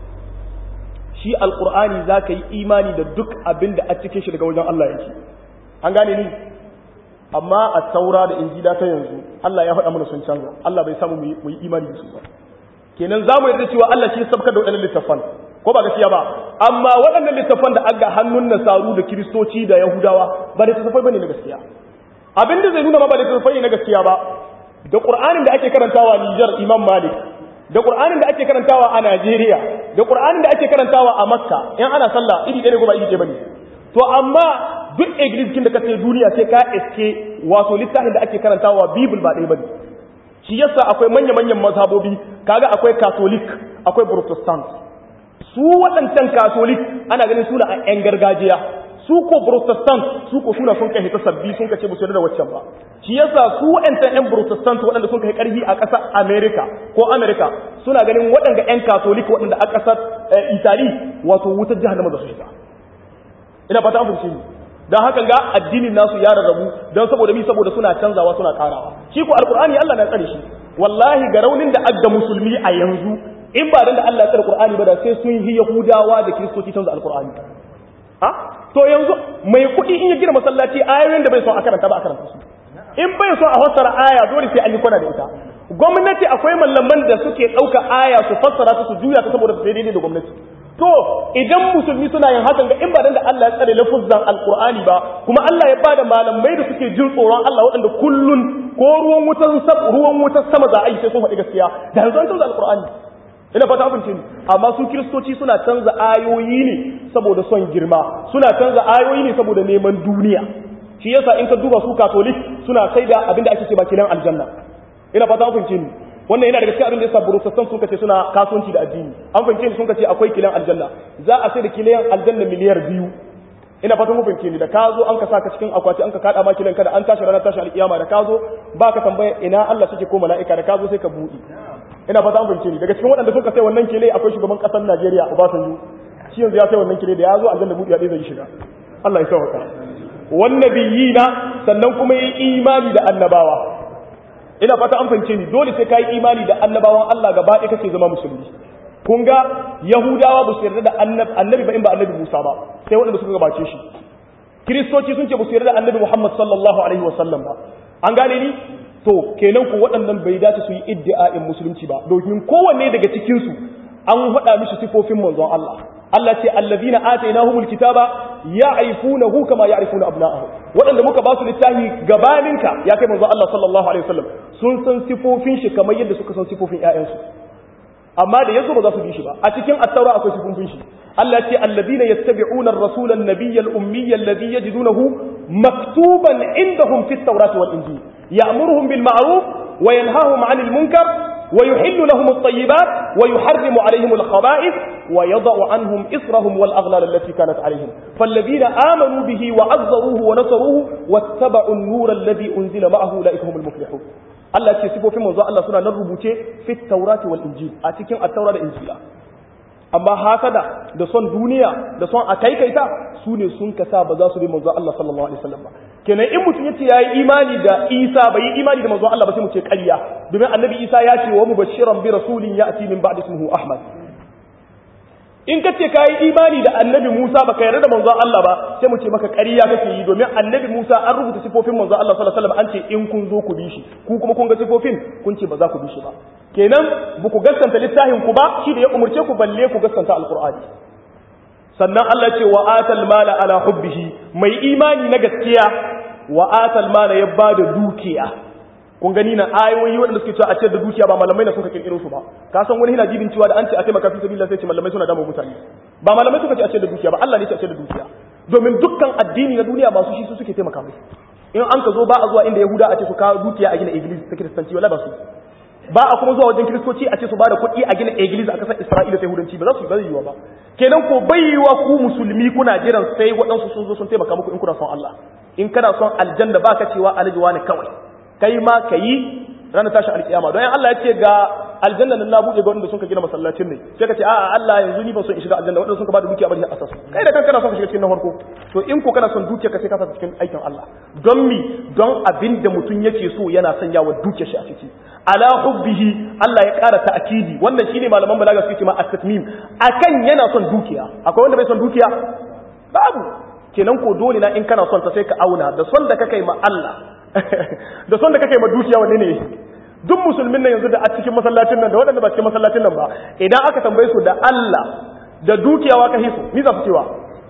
shi alqur'ani zaka yi imani da duk abin da a cikin shi daga wajen Allah yake an gane ni amma a taura da injila ta yanzu Allah ya faɗa mana sun canza Allah bai samu mu yi imani da su ba kenan za mu yarda cewa Allah shi ya sabkar da waɗannan littafan ko ba gaskiya ba amma waɗannan littafan da aga hannun nasaru da kiristoci da yahudawa ba littattafai bane na gaskiya abin da zai nuna ma ba littattafai na gaskiya ba da qur'anin da ake karantawa Niger Imam Malik da qur'anin da ake karantawa a Najeriya da qur'anin da ake karantawa a Makka in ana sallah iri ɗaya ko ba iri ɗaya bane to amma duk iglis da kace duniya sai ka iske wato littafin da ake karantawa Bible ba ɗaya bane shi yasa akwai manya-manyan mazhabobi kaga akwai Catholic akwai Protestant su waɗancan katolik ana ganin suna a 'yan gargajiya su ko protestant su ko suna sun kai ta sabbi sun kace musu da waccan ba shi yasa su waɗancan 'yan protestant waɗanda sun kai ƙarfi a ƙasar america ko america suna ganin waɗanda 'yan katolik waɗanda a ƙasar italy wato wutar jahannama da su shiga ina fata an fahimci dan haka ga addinin nasu ya rarrabu dan saboda mi saboda suna canzawa suna karawa shi ko alqur'ani Allah na tsare shi wallahi ga raunin da adda musulmi a yanzu in ba dan da Allah ya tsare Qur'ani ba da sai sun yi Yahudawa da Kiristoci canza Al-Qur'ani ha to yanzu mai kuɗi in ya gina masallaci ayoyin da bai so a karanta ba a karanta su in bai so a fassara aya dole sai an yi kwana da ita gwamnati akwai mallaman da suke ɗauka aya su fassara ta su juya ta saboda sai daidai da gwamnati to idan musulmi suna yin hakan ga in ba dan da Allah ya tsare lafuzzan Al-Qur'ani ba kuma Allah ya bada malamai da suke jin tsoron Allah waɗanda kullun ko ruwan wutan ruwan wutar sama za a yi sai sun faɗi gaskiya da yanzu an canza Al-Qur'ani ina fata abin cin amma su kiristoci suna canza ayoyi ne saboda son girma suna canza ayoyi ne saboda neman duniya shi yasa in ka duba su katolik suna sai da abinda ake ce kilan aljanna ina fata abin cin wannan yana daga cikin abin da yasa protestant sun kace suna kasuwanci da addini an fahimce ni sun kace akwai kilan aljanna za a sai da kilan aljanna miliyar biyu ina fatan mun fahimce ni da ka zo an ka saka cikin akwati an ka kada ma kilan kada an tashi ranar tashi alkiyama da ka zo baka tambaya ina Allah suke ko mala'ika da ka zo sai ka buɗe ina fata an fahimce ni daga cikin waɗanda suka sai wannan kile akwai shugaban ƙasar Najeriya Obasanjo shi yanzu ya sai wannan kile da ya zo aljanna buɗe zai shiga Allah ya sauka wannabiyina sannan kuma yi imani da annabawa ina fata an fahimce ni dole sai ka yi imani da annabawan Allah gaba ɗaya kake zama musulmi kun ga yahudawa ba su yarda da annabi ba in ba annabi musa ba sai waɗanda suka gabace shi kiristoci sun ce ba su yarda da annabi muhammad sallallahu alaihi wasallam ba an gane ni to kenan ku waɗannan bai dace su yi iddia'in musulunci ba domin kowanne daga cikinsu an faɗa mishi sifofin manzon Allah Allah ce allazina atainahumul kitaba ya'rifunahu kama ya'rifuna abna'ahum waɗanda muka ba su littafi gabaninka ya kai manzon Allah sallallahu alaihi wasallam sun san sifofin shi kamar yadda suka san sifofin ƴaƴansu amma da yazo ba za su bi shi ba a cikin at-taura akwai sifofin shi Allah ce alladhina yattabi'una ar-rasula an-nabiyya al-ummiyya alladhi yajidunahu maktuban indahum fit tawrati wal injil ya'muruhum bil ma'ruf wa yanhahum 'anil munkar wa yuhillu lahum at-tayyibat wa yuharrimu 'alayhim al-khaba'ith wa yada'u 'anhum israhum wal aghlal allati kanat 'alayhim falladhina amanu bihi wa 'azzaruhu wa nasaruhu wattaba'u an-nura alladhi unzila ma'ahu ulaika humul muflihun Allah ce sifofin manzo Allah suna nan rubuce fit taurati wal injil a cikin at-taura da injila amma hasada da son duniya da son akaikaita su ne sun kasa ba za su bi manzo Allah sallallahu alaihi wasallam ba kenan in mutum yace yayi imani da Isa bai yi imani da manzo Allah ba sai mu ce ƙarya domin annabi Isa ya ce wa mubashiran bi rasulin ya'ti min ba'di ismihi Ahmad in ka ce kayi imani da annabi Musa baka yarda da manzo Allah ba sai mu ce maka ƙarya kake yi domin annabi Musa an rubuta sifofin manzo Allah sallallahu alaihi wasallam an ce in kun zo ku bi shi ku kuma kun ga sifofin kun ce ba za ku bi shi ba kenan ba ku gaskanta littafin ku ba shi da ya umurce ku balle ku gaskanta alqur'ani sannan Allah ce wa atal mala ala hubbihi mai imani na gaskiya wa atal mala ya bada dukiya kun gani na ayoyi waɗanda suke cewa a ce da dukiya ba malamai na suka kirkiro su ba ka san wani yana jibin cewa da an ce a taimaka fi sabilillah sai ce malamai suna dama mutane ba malamai suka ce a ce da dukiya ba Allah ne ce a ce da dukiya domin dukkan addini na duniya masu shi su suke taimaka mai in an ka zo ba a zuwa inda yahuda a ce su kawo dukiya a gina iglis ta kiristanci wala ba su ba a kuma zuwa wajen kiristoci a ce su ba da kuɗi a gina iglis a kasar isra'ila ta yahudanci ba za su yi ba zai yiwa ba kenan ko bai yiwa ku musulmi kuna jiran sai waɗansu sun zo sun taimaka muku in kuna son Allah in kana son aljanna ba ka cewa aljiwa ne kawai kai ma ka yi ranar tashin alkiyama don Allah ya ce ga aljanna nan na buɗe ga wanda suka gina masallacin ne sai ka ce a'a Allah yanzu ni ban son in shiga aljanna wanda suka ba da dukiya bari a asasu kai da kanka kana son ka shiga cikin na farko to in ko kana son dukiya ka sai ka sa cikin aikin Allah don mi don abin da mutum yake so yana sanya wa dukiyar shi a ciki ala hubbihi Allah ya ƙara ta'kidi wannan shine malaman balaga suke cewa at-tatmim akan yana son dukiya akwai wanda bai son dukiya babu kenan ko dole na in kana son ta sai ka auna da son da kake ma Allah da son da kake ma dukiya wanne ne duk musulmin nan yanzu da a cikin masallacin nan da waɗanda ba cikin masallacin nan ba idan aka tambaye su da Allah da dukiya wa ka hisu ni za su cewa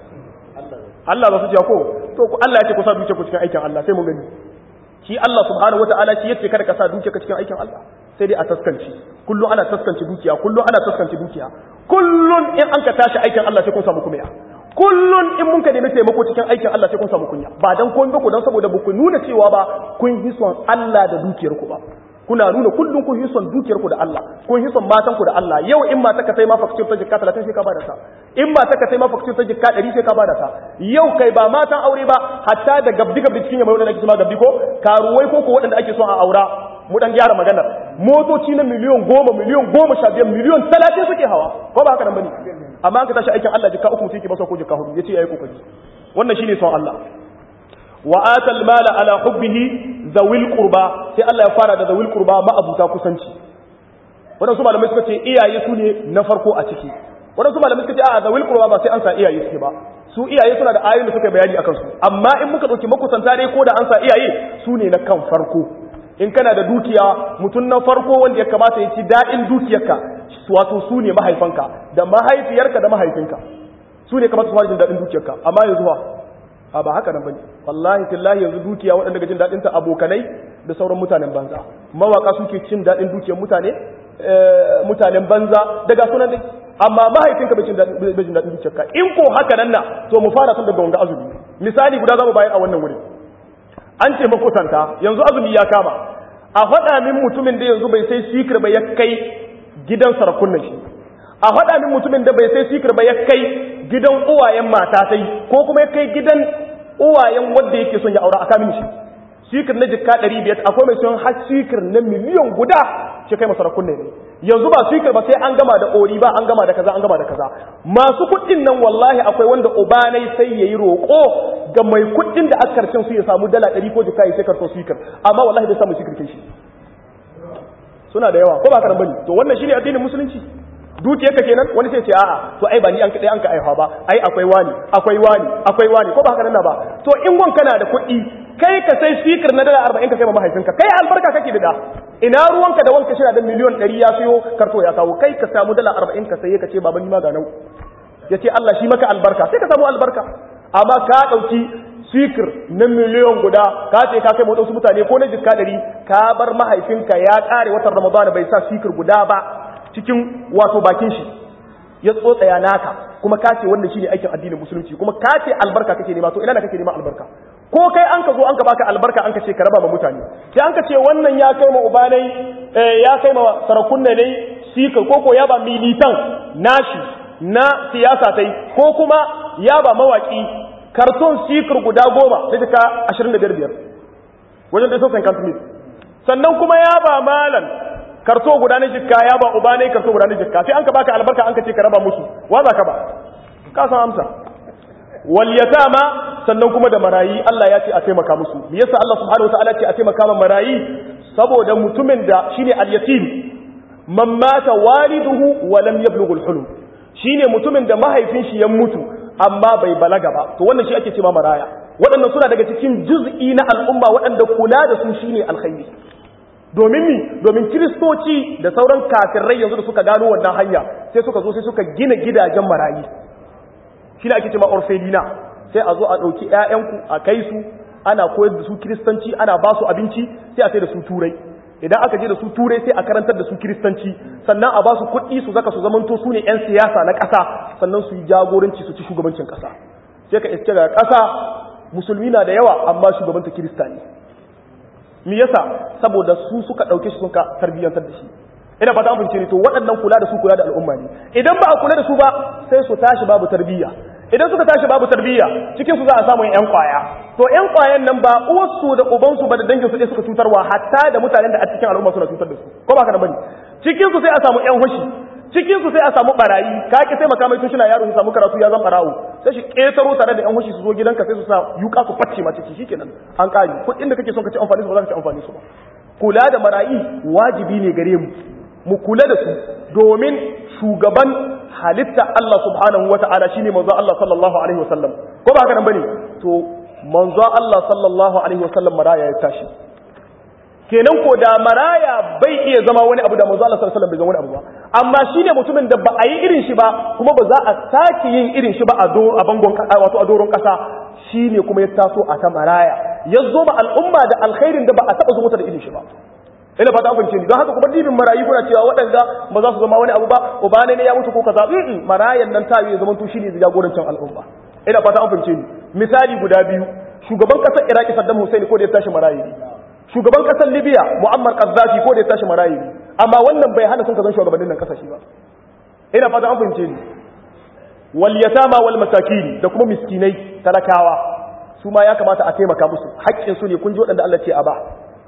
Allah za su cewa ko to ku Allah ya ce ku sa dukiya ku cikin aikin Allah sai mun gani shi Allah subhanahu wataala shi yace kada ka sa dukiya ka cikin aikin Allah sai dai a taskanci kullu ana taskanci dukiya kullu ana taskanci dukiya kullun in an ka tashi aikin Allah sai kun samu kuma kullun in mun ka nemi taimako cikin aikin Allah sai kun samu kunya ba dan kun ba ku dan saboda ba ku nuna cewa ba kun yi son Allah da dukiyar ku ba kuna nuna kullun kun yi son dukiyar ku da Allah kun yi son matan ku da Allah yau in mata ka sai ma fakcin ta jikka 30 sai ka bada ta in mata ka sai ma fakcin ta jikka 100 sai ka bada ta yau kai ba matan aure ba hatta da gabdi gabdi cikin yamma wanda ake cewa gabdi ko karuwai ko ko waɗanda ake son a aura mu dan gyara magana motoci na miliyon goma miliyon goma sha biyar miliyon talatin suke hawa ko ba haka nan bane amma an ka tashi aikin Allah jikka uku mutum yake masa ko jikka hudu yace yayi kokari wannan shine son Allah wa atal mala ala hubbihi zawil qurba sai Allah ya fara da zawil qurba ma'abuta kusanci wadansu malamai suka ce iyaye su ne na farko a ciki wadansu malamai suka ce a zawil qurba ba sai an sa iyaye suke ba su iyaye suna da ayoyin da suka bayani akan su amma in muka dauki makusanta dai ko da an sa iyaye su ne na kan farko in kana da dukiya mutum na farko wanda ya kamata ya ci daɗin dukiyarka wato su ne mahaifanka da mahaifiyarka da mahaifinka su ne kamata su fara jin daɗin dukiyarka amma yanzu ba a ba haka nan bane wallahi tillahi yanzu dukiya waɗanda ga jin daɗin ta abokanai da sauran mutanen banza mawaka suke cin daɗin dukiyar mutane mutanen banza daga sunan dai amma mahaifinka bai jin daɗin zuciyarka in ko haka nan na to mu fara tun daga wanga azumi misali guda zamu bayar a wannan wurin an ce makusanta yanzu azumi ya kama a faɗa min mutumin da yanzu bai sai sikir ba ya kai gidan sarakunan shi a faɗa min mutumin da bai sai sikir ba ya kai gidan uwayen mata sai ko kuma ya kai gidan uwayen wanda yake son ya aura a kamin shi sikir na jikka ɗari biyar akwai mai son har sikir na miliyan guda shi kai masarakun ne yanzu ba sikir ba sai an gama da ori ba an gama da kaza an gama da kaza masu kuɗin nan wallahi akwai wanda ubanai sai ya yi roƙo ga mai kuɗin da aka karshen su ya samu dala ɗari ko jikka ya sai karto sikir amma wallahi bai samu sikir kai shi suna da yawa ko ba karan bane to wannan shine addinin musulunci dukiyarka kenan wani sai ce a'a to ai ba ni an kadai an ka aiha ba ai akwai wani akwai wani akwai wani ko ba haka nan ba to in gon kana da kuɗi kai ka sai speaker na dala 40 ka kai ma mahaifinka kai albarka kake da da ina ruwanka da wanka shira da miliyon 100 ya siyo karto ya kawo kai ka samu dala 40 ka sai ka ce baban ni ma ga nau yace Allah shi maka albarka sai ka samu albarka amma ka dauki speaker na miliyon guda ka ce ka kai wadansu mutane ko na jikka 100 ka bar mahaifinka ya kare watan Ramadan bai sa speaker guda ba cikin wato bakin shi ya tsotsaya naka kuma ka ce wannan shine aikin addinin musulunci kuma ka ce albarka kake nema to ina da kake nema albarka ko kai an ka zo an ka baka albarka an ka ce ka raba ma mutane sai an ka ce wannan ya kai ma ubanai ya kai ma sarakunna ne sika ko ko ya ba militan nashi na siyasa tai ko kuma ya ba mawaki karton sikir guda goma sai ka 25 biyar wajen da sosan kantumit sannan kuma ya ba malan karto guda na jikka ya ba uba ne karto guda na jikka sai an ka baka albarka an ka ce ka raba musu wa za ka ba ka san amsa wal yatama sannan kuma da marayi Allah ya ce a taimaka musu me yasa Allah subhanahu wataala ce a taimaka ma marayi saboda mutumin da shine al yatim man mata waliduhu wa lam yablugh al hulum shine mutumin da mahaifin shi ya mutu amma bai balaga ba to wannan shi ake cewa maraya waɗannan suna daga cikin juz'i na al'umma waɗanda kula da su shine alkhairi domin mi domin kiristoci da sauran kafirai yanzu da suka gano wannan hanya sai suka zo sai suka gina gidajen marayi shi ne ake cewa orfelina sai a zo a ɗauki 'ya'yanku a kai su ana koyar da su kiristanci ana ba su abinci sai a sai da su turai idan aka je da su turai sai a karantar da su kiristanci sannan a ba su kuɗi su zaka su zamanto su ne 'yan siyasa na ƙasa sannan su yi jagoranci su ci shugabancin ƙasa sai ka iske daga ƙasa musulmi na da yawa amma shugabanta kirista ne me yasa saboda su suka ɗauke shi suka tarbiyyantar da shi ina fata an fahimce ni to waɗannan kula da su kula da al'umma ne idan ba a kula da su ba sai su tashi babu tarbiyya idan suka tashi babu tarbiyya cikin su za a samu yan kwaya to yan kwayan nan ba uwarsu da ubansu ba da dangin su ɗaya suka cutarwa hatta da mutanen da a cikin al'umma suna cutar da su ko ba ka da bane cikin su sai a samu yan hushi cikin su sai a samu barayi ka ki sai makamai tun shina yaro su samu karatu ya zan barawo sai shi ketaro tare da yan hushi su zo gidanka sai su sa yuka su facce ma ciki shikenan an kare kuɗin da kake son ka ci amfani su ba za ka ci amfani su ba kula da marayi wajibi ne gare mu mu kula da su domin shugaban halitta Allah subhanahu wa ta'ala shine manzo Allah sallallahu alaihi wasallam ko ba haka nan bane to manzo Allah sallallahu alaihi wasallam maraya ya tashi kenan ko da maraya bai iya zama wani abu da manzo Allah sallallahu alaihi wasallam bai zama wani abu ba amma shine mutumin da ba a yi irin shi ba kuma ba za a sake yin irin shi ba a do a bangon wato a doron kasa shine kuma ya taso a ta maraya ya zo ba al'umma da alkhairin da ba a taba zo mata da irin shi ba ina fata an fahimce ni don haka kuma dibin marayi kuna cewa waɗanda ba za su zama wani abu ba uba ne ya mutu ko kaza mm marayan nan ta yi zaman to shine jagorancin al'umma ina fata an fahimce ni misali guda biyu shugaban kasar iraki saddam hussein ko da ya tashi marayi shugaban kasar libya muammar qaddafi ko da ya tashi marayi amma wannan bai hana sun ka zan shugabannin nan kasashe ba ina fata an fahimce ni wal yatama wal masakin da kuma miskinai talakawa su ma ya kamata a taimaka musu haƙƙin su ne kun ji waɗanda Allah ce a ba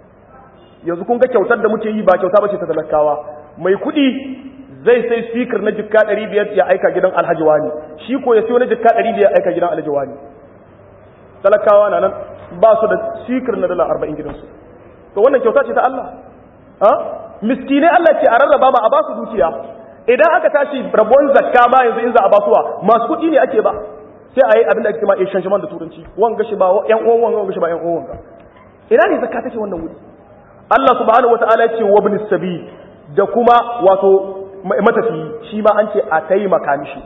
yanzu kun ga kyautar da muke yi ba kyauta bace ta talakawa mai kuɗi zai sai speaker na jikka 500 ya aika gidan Alhaji Wani shi ko ya siyo na jikka 500 ya aika gidan Alhaji Wani talakawa na nan ba su da speaker na dala 40 gidansu to wannan kyauta ce ta Allah ha miskinai Allah ce a rarraba ma a ba su dukiya idan aka tashi rabon zakka ma yanzu in za a basuwa masu kuɗi ne ake ba sai a yi abin da ake ma exchange da turanci wanga shi ba yan uwan wanga wanga shi ba yan uwan wanga ina ne zakka take wannan wuri Allah subhanahu wata'ala ya ce wa ibn sabi da kuma wato matafi shi ma an ce a taimaka mishi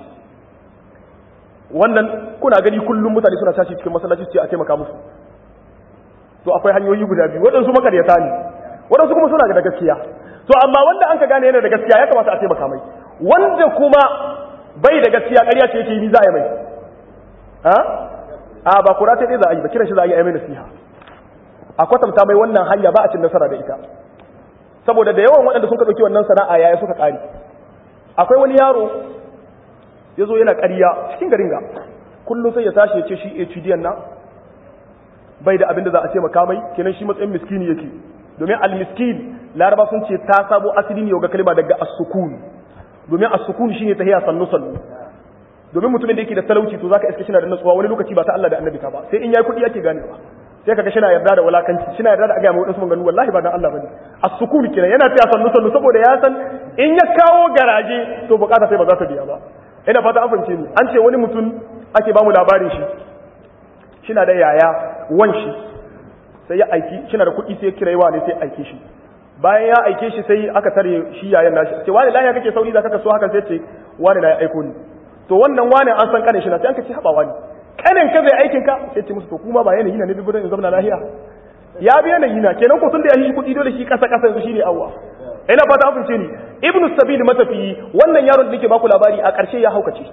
wannan kuna gani kullum mutane suna tashi cikin masallaci ce a taimaka musu to akwai hanyoyi guda biyu waɗansu makaryata ne waɗansu kuma suna da gaskiya to amma wanda an ka gane yana da gaskiya ya kamata a taimaka mai wanda kuma bai da gaskiya ƙarya ce yake yi za a yi mai ha a ba kura ta za a yi ba kiran shi za a yi mai nasiha a kwatanta mai wannan hanya ba a cin nasara da ita saboda da yawan waɗanda sun ka ɗauki wannan sana'a yaya suka ƙari akwai wani yaro ya zo yana ƙarya cikin garin ga kullum sai ya tashi ya ce shi HDN na bai da abin da za a ce makamai kenan shi matsayin miskini yake domin al-miskin laraba sun ce ta sabo asali ne ga kalma daga as-sukun domin as-sukun shine tahiya sannu sannu domin mutumin da yake da talauci to zaka iska shi na da nutsuwa wani lokaci ba ta Allah da annabi ta ba sai in yayi kudi yake ganewa sai kaga shina yarda da walakanci shina yarda da aga mai wadansu maganganu wallahi ba dan Allah bane as-sukun kenan yana tafiya sannu sannu saboda ya san in ya kawo garaje to bukata sai ba za ta biya ba ina fata an fahimce ni an ce wani mutum ake ba mu labarin shi shina da yaya wan shi sai ya aiki shina da kuɗi sai ya kira yawa ne sai aike shi bayan ya aike shi sai aka tare shi yayan nashi ce wani lafiya kake sauri da kaka so haka sai ce wani na ya aiko ni to wannan wani an san kanin shi na sai an ka ce haba wani kanin ka zai aikin ka sai ce musu to kuma ba yanayi na ne dubu in zama lahiya ya bi yanayi na kenan ko tun da ya shi kuɗi dole shi kasa kasa yanzu shine awwa ina fata an fince ni ibnu sabil matafiyi wannan yaron da nake baku labari a ƙarshe ya haukace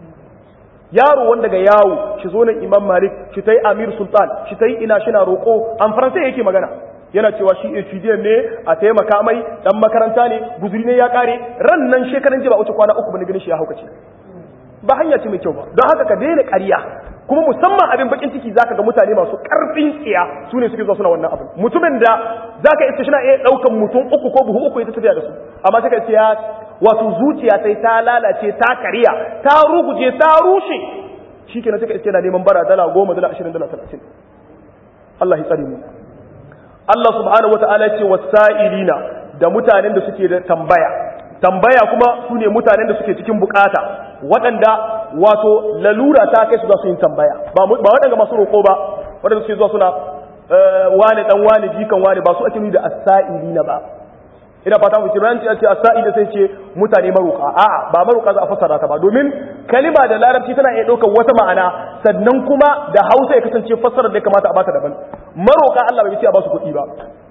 yaro wanda ga yawo shi zo nan imam malik shi ta yi amir sultan shi ta yi ina shi na roƙo an faransai yake magana yana cewa shi HDM ne a taimaka mai dan makaranta ne guzuri ne ya kare ran nan shekaran jiya ba wuce kwana uku bane ganin shi ya haukace ba hanya ce mai kyau ba don haka ka daina ƙarya kuma musamman abin bakin ciki zaka ga mutane masu karfin tsiya su ne suke zuwa suna wannan abin mutumin da zaka iska shi na iya daukan mutum uku ko buhu uku ya tafiya da su amma sai ka ce ya wato zuciya sai ta lalace ta kariya ta ruguje ta rushe shikenan sai ka iske na neman bara dala goma dala ashirin dala talatin Allah ya tsare mu Allah subhanahu wata'ala ce wasa'ilina da mutanen da suke da tambaya tambaya kuma su ne mutanen da suke cikin bukata waɗanda wato lalura ta kai su za su yin tambaya ba waɗanda masu roƙo ba waɗanda suke zuwa suna wane ɗan wane jikan wane ba su ake nuni da asa'ilina ba ina fata mu kiran ce ce asa'ila sai ce mutane maruka a'a ba maruka za a fassara ta ba domin kalima da larabci tana iya ɗaukar wata ma'ana sannan kuma da hausa ya kasance fassarar da ya kamata a bata daban maroka Allah bai ce a ba su kuɗi ba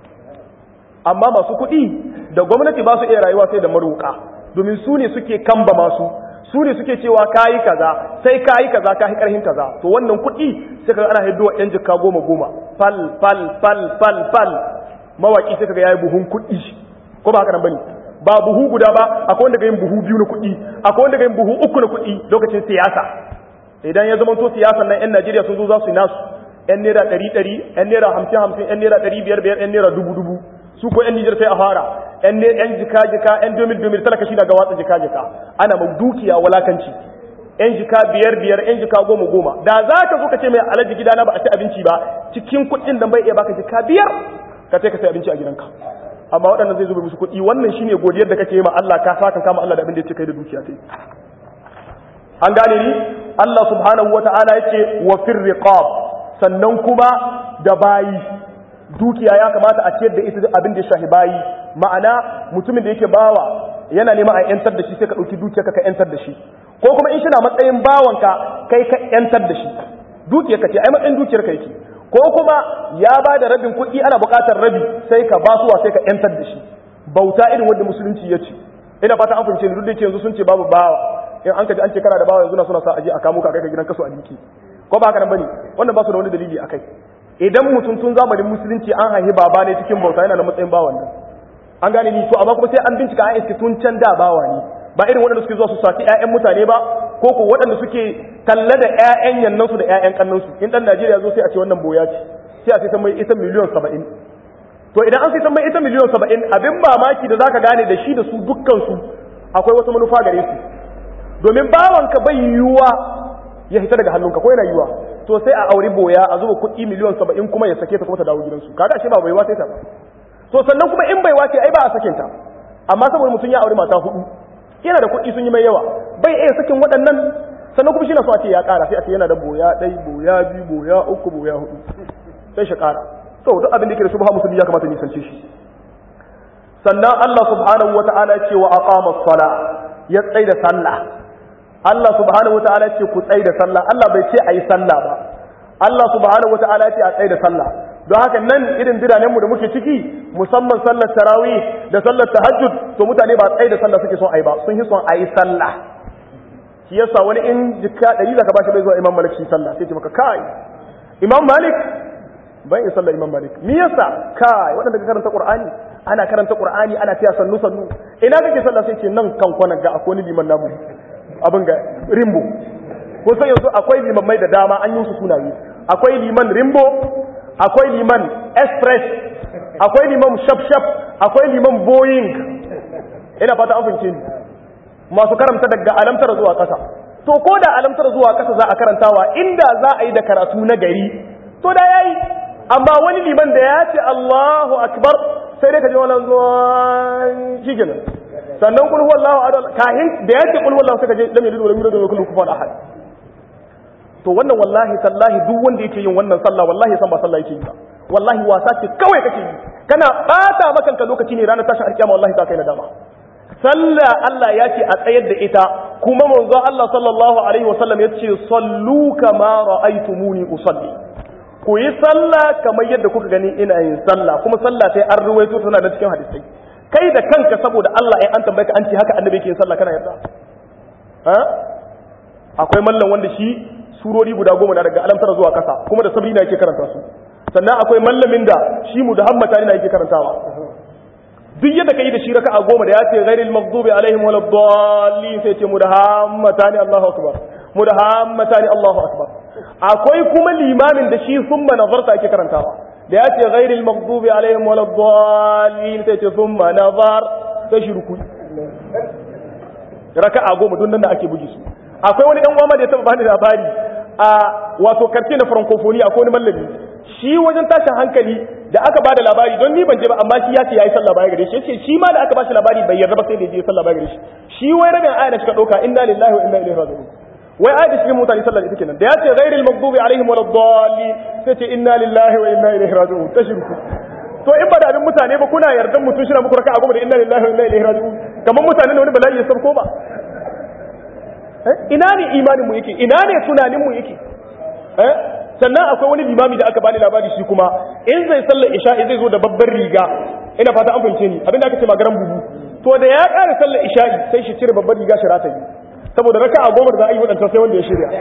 amma masu kuɗi da gwamnati ba su iya rayuwa sai da maroka domin su ne suke kamba masu su ne suke cewa kayi kaza sai kayi kaza kayi karhin kaza to wannan kuɗi sai kaga ana hiddowa yan jikka goma goma fal fal fal fal fal mawaki sai kaga yayi buhun kuɗi ko ba haka nan bane ba buhu guda ba akwai wanda ga yin buhu biyu na kuɗi akwai wanda ga yin buhu uku na kuɗi lokacin siyasa idan ya zama to siyasan nan yan Najeriya sun zo za su yi nasu yan naira ɗari ɗari yan naira hamsin hamsin yan naira ɗari biyar biyar yan naira dubu dubu su ko yan Nijar sai a fara yan yan jika jika yan domil domil talaka shi daga watsa jika jika ana ma dukiya walakanci yan jika biyar biyar yan jika goma goma da za ka zo ka ce mai alaji gidana ba a ci abinci ba cikin kuɗin nan bai iya baka jika biyar ka ce ka sai abinci a gidanka amma waɗannan zai zuba musu kuɗi wannan shine godiyar da kake yi ma Allah ka saka kama Allah da abin da ya ce kai da dukiya kai an gane ni Allah subhanahu wata'ala yace wa fir riqab sannan kuma da bayi dukiya ya kamata a ciyar da ita abin da ya shahi bayi ma'ana mutumin da yake bawa yana neman a yantar da shi sai ka dauki dukiya ka yantar da shi ko kuma in shi na matsayin bawanka kai ka yantar da shi dukiyar ka ce ai matsayin dukiyar ka yake ko kuma ya ba da rabin kuɗi ana buƙatar rabi sai ka basuwa sai ka yantar da shi bauta irin wanda musulunci ya ce ina fata an fahimce ni duk da yake yanzu sun ce babu bawa in an kaji an ce kana da bawa yanzu na suna sa aje a kamo ka kai ka gidan kaso a liki ko ba haka nan bane wannan ba su da wani dalili akai idan mutum tun zamanin musulunci an haihi baba ne cikin bauta yana da matsayin bawan nan an gane ni to amma kuma sai an bincika an iske tun can da bawa ne ba irin waɗanda suke zuwa su saki ƴaƴan mutane ba ko ko waɗanda suke talla da ƴaƴan yannansu da ƴaƴan kannansu in dan Najeriya zo sai a ce wannan boya ce sai a sai san mai ita miliyan 70 to idan an sai san mai ita miliyan 70 abin mamaki da zaka gane da shi da su dukkan su akwai wata manufa gare su domin bawanka bai yiwuwa ya hita daga hannunka ko yana yiwuwa to sai a auri boya a zuba kuɗi miliyan saba'in kuma ya sake ta kuma ta dawo gidansu kaga ashe ba baiwa sai ta ba to sannan kuma in baiwa ce ai ba a sakin ta amma saboda mutum ya auri mata hudu yana da kuɗi sun yi mai yawa bai iya sakin waɗannan sannan kuma shi na so a ce ya ƙara sai a ce yana da boya ɗai boya biyu boya uku boya hudu sai shi ƙara to duk abin da yake da subha musulmi ya kamata nisance shi sannan Allah subhanahu wa ta'ala ya ce wa aqama as-sala ya tsaida sallah Allah subhanahu wata'ala ce ku tsaye da sallah Allah bai ce a yi sallah ba Allah subhanahu wata'ala ce a tsaye da sallah don haka nan irin biranenmu da muke ciki musamman sallar tarawih da sallar tahajjud to mutane ba tsaye da sallah suke son ayi ba sun yi son ayi sallah shi yasa wani in jikka ɗari zaka bashi bai zuwa imam malik shi sallah sai ce maka kai imam malik ban yi sallar imam malik me yasa kai waɗanda ka karanta qur'ani ana karanta qur'ani ana tiya sannu sannu ina kake sallah sai ce nan kan kwana ga akwai wani liman namu abin ga rimbo ko sai yanzu akwai limammai da dama an yi su sunaye akwai liman rimbo akwai liman express akwai liman shaf-shaf akwai liman boeing ina fata an fince ni masu karanta daga alamtar zuwa ƙasa to ko da alamtar zuwa ƙasa za a karantawa inda za a yi da karatu na gari to da yayi amma wani liman da ya ce Allahu akbar sai dai ka ji wannan zuwa shi kenan sannan kul huwallahu ahad kahin da ya ce kul huwallahu sai ka je lam yalid wa lam yulad wa lam yakul lahu kufuwan ahad to wannan wallahi tallahi duk wanda yake yin wannan sallah wallahi san ba sallah yake yi ba wallahi wasa ce kawai kake yi kana bata maka ka lokaci ne ranar tashin alkiyama wallahi ta kai nadama sallah Allah ya ce a tsayar da ita kuma manzo Allah sallallahu alaihi wasallam ya ce sallu kama ra'aytumuni usalli ku yi sallah kamar yadda kuka gani ina yin sallah kuma sallah sai an ruwaito tana da cikin hadisai kai da kanka saboda Allah ya an tambaye ka an ce haka annabi yake yin sallah kana yarda ha akwai mallan wanda shi surori guda goma na daga alamtar zuwa kasa kuma da sabri na yake karanta su sannan akwai mallamin da shi mu da hammata ne yake karantawa duk yadda kai da shi raka'a goma da ya ce ghairil maghdubi alaihim walad dallin sai ce mu da hammata ne Allahu akbar mu da hammata ne Allahu akbar akwai kuma limamin da shi summa nazarta yake karantawa da ya ce ghairil maghdubi alaihim walad dallin sai ce summa nazar sai shi ruku raka'a goma duk nan da ake bugi su akwai wani dan uwa da ya taba bani labari a wato karce na francophonie akwai wani mallami shi wajen tashin hankali da aka bada labari don ni ban je ba amma shi ya ce yayi sallah baya gare shi yace shi ma da aka bashi labari bai yarda ba sai da je sallah baya gare shi shi wai rabin aya da suka dauka inna lillahi wa inna ilaihi raji'un wai aya da shi mutane sallah ita kenan da ya ce ghairil maghdubi alaihim waladdallin sai ce inna lillahi wa inna ilaihi raji'un tashirku to in ba da abin mutane ba kuna yardan mutum shi na muku raka'a goma da inna lillahi wa inna ilaihi raji'un kamar mutane ne wani bala'i ya sabko ba ina ne imanin mu yake ina ne tunanin mu yake eh sannan akwai wani limami da aka bani labari shi kuma in zai sallar isha'i zai zo da babbar riga ina fata an fahimce ni abinda aka ce magaran bubu to da ya ƙara sallar isha'i sai shi cire babbar riga shi rata yi saboda raka'a goma da za a yi wadanta sai wanda ya shirya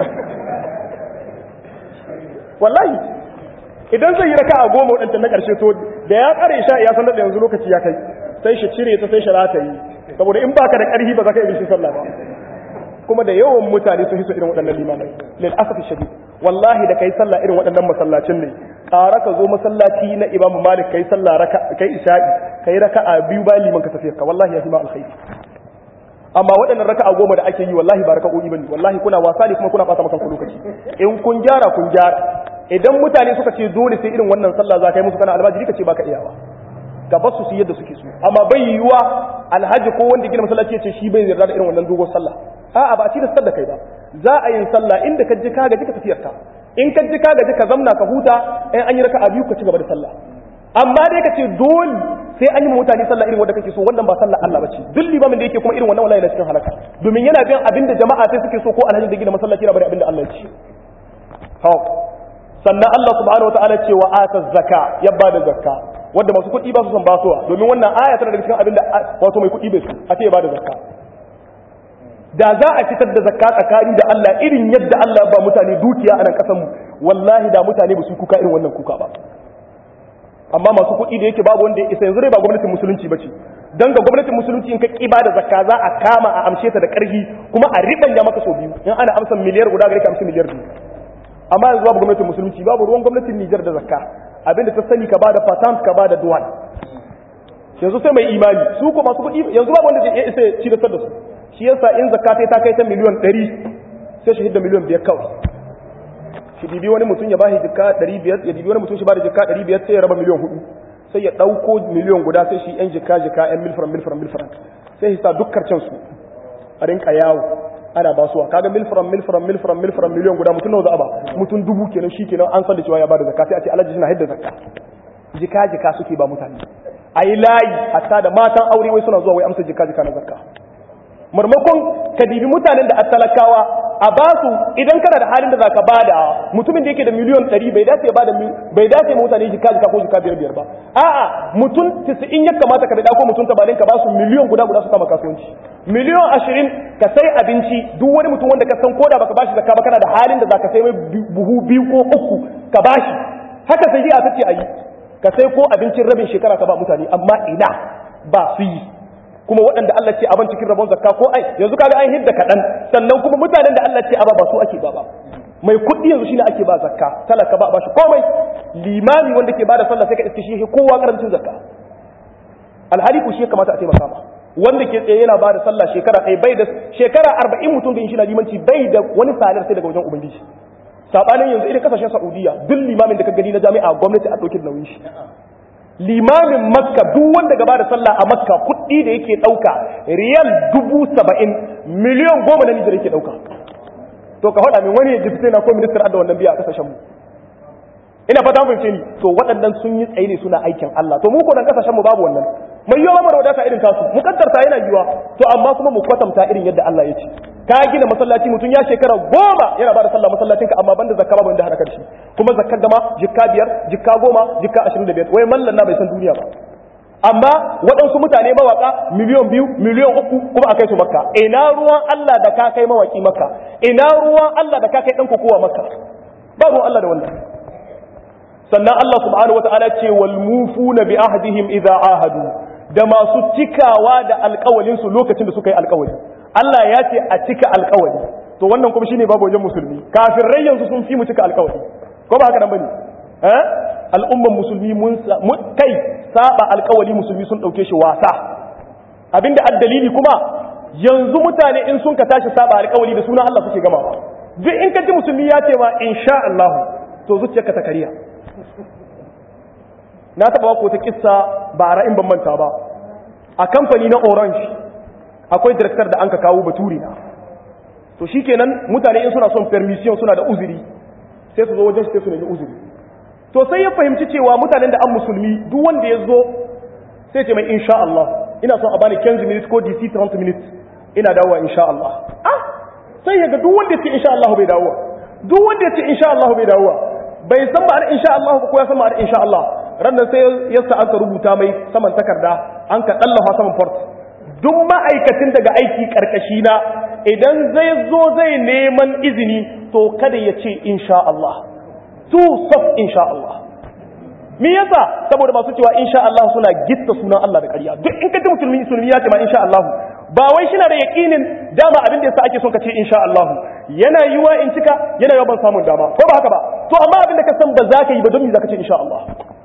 wallahi idan zai yi raka'a goma wadanta na ƙarshe to da ya ƙara isha'i ya sanar da yanzu lokaci ya kai sai shi cire ta sai shi rata yi saboda in baka da ƙarfi ba za ka yi shi sallah ba kuma da yawan mutane sun hiso irin waɗannan limamai lil asafi shadid wallahi da kai sallah irin waɗannan masallacin ne ƙara ka zo masallaci na imam malik kai sallah raka kai isha'i kai raka'a biyu bayan liman ka tafiyar ka wallahi ya ma alkhairi amma waɗannan raka'a goma da ake yi wallahi ba raka'o'i bane wallahi kuna wasa ne kuma kuna ɓata maka lokaci in kun gyara kun gyara idan mutane suka ce dole sai irin wannan sallah za ka yi musu kana almajiri ka ce baka iyawa gaba su su yadda suke so amma bai yiwuwa alhaji ko wanda gina masallaci ya ce shi bai yarda da irin wannan dogon sallah a'a ba a ci da da kai ba za a yin sallah inda ka ji ka gaji ka tafiyar ta in ka ji ka gaji ka zamna ka huta in an yi raka'a biyu ka ci gaba da sallah amma dai ka ce dole sai an yi mutane sallah irin wanda kake so wannan ba sallah Allah bace duk limamin da yake kuma irin wannan wallahi na cikin halaka domin yana bin abin da jama'a sai suke so ko alhaji da gina masallaci yana bari abin da Allah ya ce ha sannan Allah subhanahu wataala ce wa ata zakka ya bada zakka wanda masu kuɗi ba su son basuwa domin wannan aya tana daga cikin abin da wato mai kuɗi bai su a ce ya bada zakka da za a fitar da zakka tsakani da Allah irin yadda Allah ba mutane dukiya a nan kasanmu wallahi da mutane ba su kuka irin wannan kuka ba amma masu kuɗi da yake babu wanda ya isa yanzu dai ba gwamnatin musulunci ba ce don ga gwamnatin musulunci in ka ƙi ba da zakka za a kama a amshe ta da ƙarfi kuma a riɓanya maka sau biyu in ana amsa miliyar guda gare ka amsa miliyar biyu amma yanzu babu gwamnatin musulunci babu ruwan gwamnatin Nijar da zakka abinda ta sani ka ba da patent ka ba da duwan yanzu sai mai imani su ko masu kuɗi yanzu babu wanda ya isa ci da su shi yasa in zakka ta kai ta miliyan 100 sai shi hidda miliyan 5 kawai shi dibi wani mutum ya ba shi jikka 500 ya dibi wani mutum shi ba da jikka 500 sai ya raba miliyan 4 sai ya dauko miliyan guda sai shi yan jikka jikka yan milfran milfran milfran sai hisa dukkar can su a rinka yawo ana basuwa kaga milfran milfran milfran milfran miliyan guda mutum nawa za a ba mutum dubu kenan shi kenan an san da cewa ya bada zakka sai a ce alhaji suna hidda zakka jika jika suke ba mutane ayi layi hatta da matan aure wai suna zuwa wai amsa jika jika na zakka marmakon ka dibi mutanen da talakawa a ba su idan kana da halin da zaka bada mutumin da yake da miliyon 100 bai dace ba da bai dace ma mutane jika jika ko jika biyar biyar ba a'a mutum 90 ya kamata ka da ko mutum 80 ka ba su miliyon guda guda su kama kasuwanci miliyon 20 ka sai abinci duk wani mutum wanda ka san koda baka bashi zakka ba kana da halin da zaka sai mai buhu biyu ko uku ka bashi haka sai a tace ayi ka sai ko abincin rabin shekara ka ba mutane amma ina ba su yi kuma waɗanda Allah ce aban cikin rabon zakka ko ai yanzu kaga an hidda kaɗan sannan kuma mutanen da Allah ce aba ba su ake ba ba mai kuɗi yanzu shine ake ba zakka talaka ba ba shi komai limami wanda ke bada sallah sai ka iske shi kowa karancin zakka alhali ku shi ya kamata a taimaka ma wanda ke tsaye yana bada sallah shekara ɗaya bai da shekara arba'in mutum da shi na limanci bai da wani salar sai daga wajen ubangiji sabanin yanzu irin kasashen saudiya duk limamin da ka gani na jami'a gwamnati a ɗauki nauyin shi limamin makka duk wanda gaba da sallah a makka kuɗi da yake ɗauka riyal dubu saba'in miliyan goma na nijar yake ɗauka to ka faɗa min wani ya jifi na ko ministar adda wannan biya a ƙasashen mu ina fata mun ni to waɗannan sun yi tsaye ne suna aikin Allah to mu ko nan ƙasashen mu babu wannan mai yiwa mu da wadata irin tasu mu kaddarta yana yiwa to amma kuma mu kwatanta irin yadda Allah ya ce ka gina masallaci mutum ya shekara goma yana ba da sallah masallacinka amma banda zakka ba banda hada shi kuma zakkar gama jikka biyar jikka goma jikka ashirin da biyar wai mallan na bai san duniya ba amma waɗansu mutane mawaka miliyon biyu miliyon uku kuma a kai su makka ina ruwan Allah da ka kai mawaki makka ina ruwan Allah da ka kai ɗan kokowa makka ba ruwan Allah da wannan sannan Allah subhanahu wa ta'ala ce wal mufuna bi ahdihim idza ahadu da masu cikawa da alƙawalin su lokacin da suka yi alƙawari Allah ya ce a cika alƙawari to wannan kuma shine babu wajen musulmi kafirai yanzu sun fi mu cika alƙawari ko ba haka nan bane eh al'umman musulmi mun kai saba alƙawari musulmi sun dauke shi wasa abinda addalili kuma yanzu mutane in sun ka tashi saba alƙawari da sunan Allah suke gamawa duk in ka ji musulmi ya ce ma insha Allah to zuciyarka ta kariya na taba ko ta kissa ba in ban manta ba a kamfani na Orange akwai director da an ka kawo baturi na to shikenan mutane in suna son permission suna da uzuri sai su zo wajen shi sai su nemi uzuri to sai ya fahimci cewa mutanen da an musulmi duk wanda ya zo sai ce mai insha Allah ina son a bani 15 minutes ko DC 30 minutes ina dawowa insha Allah ah sai ya ga duk wanda ya ce insha Allah bai dawowa duk wanda ya ce insha Allah bai dawowa bai san ba insha Allah ba ko ya san ba insha Allah rannan sai ya sa aka rubuta mai saman takarda an ka dallafa saman port duk ma'aikacin daga aiki karkashi na idan zai zo zai neman izini to kada ya ce insha Allah tu saf insha Allah me yasa saboda masu cewa insha Allah suna gitta sunan Allah da ƙarya duk in ka ji musulmi musulmi ya ce ma insha Allah ba wai shi na da yaƙinin dama abin da yasa ake son ka ce insha Allah yana yiwa in cika yana yiwa ban samun dama ko ba haka ba to amma abin da ka san ba za ka yi ba don me za ka ce insha Allah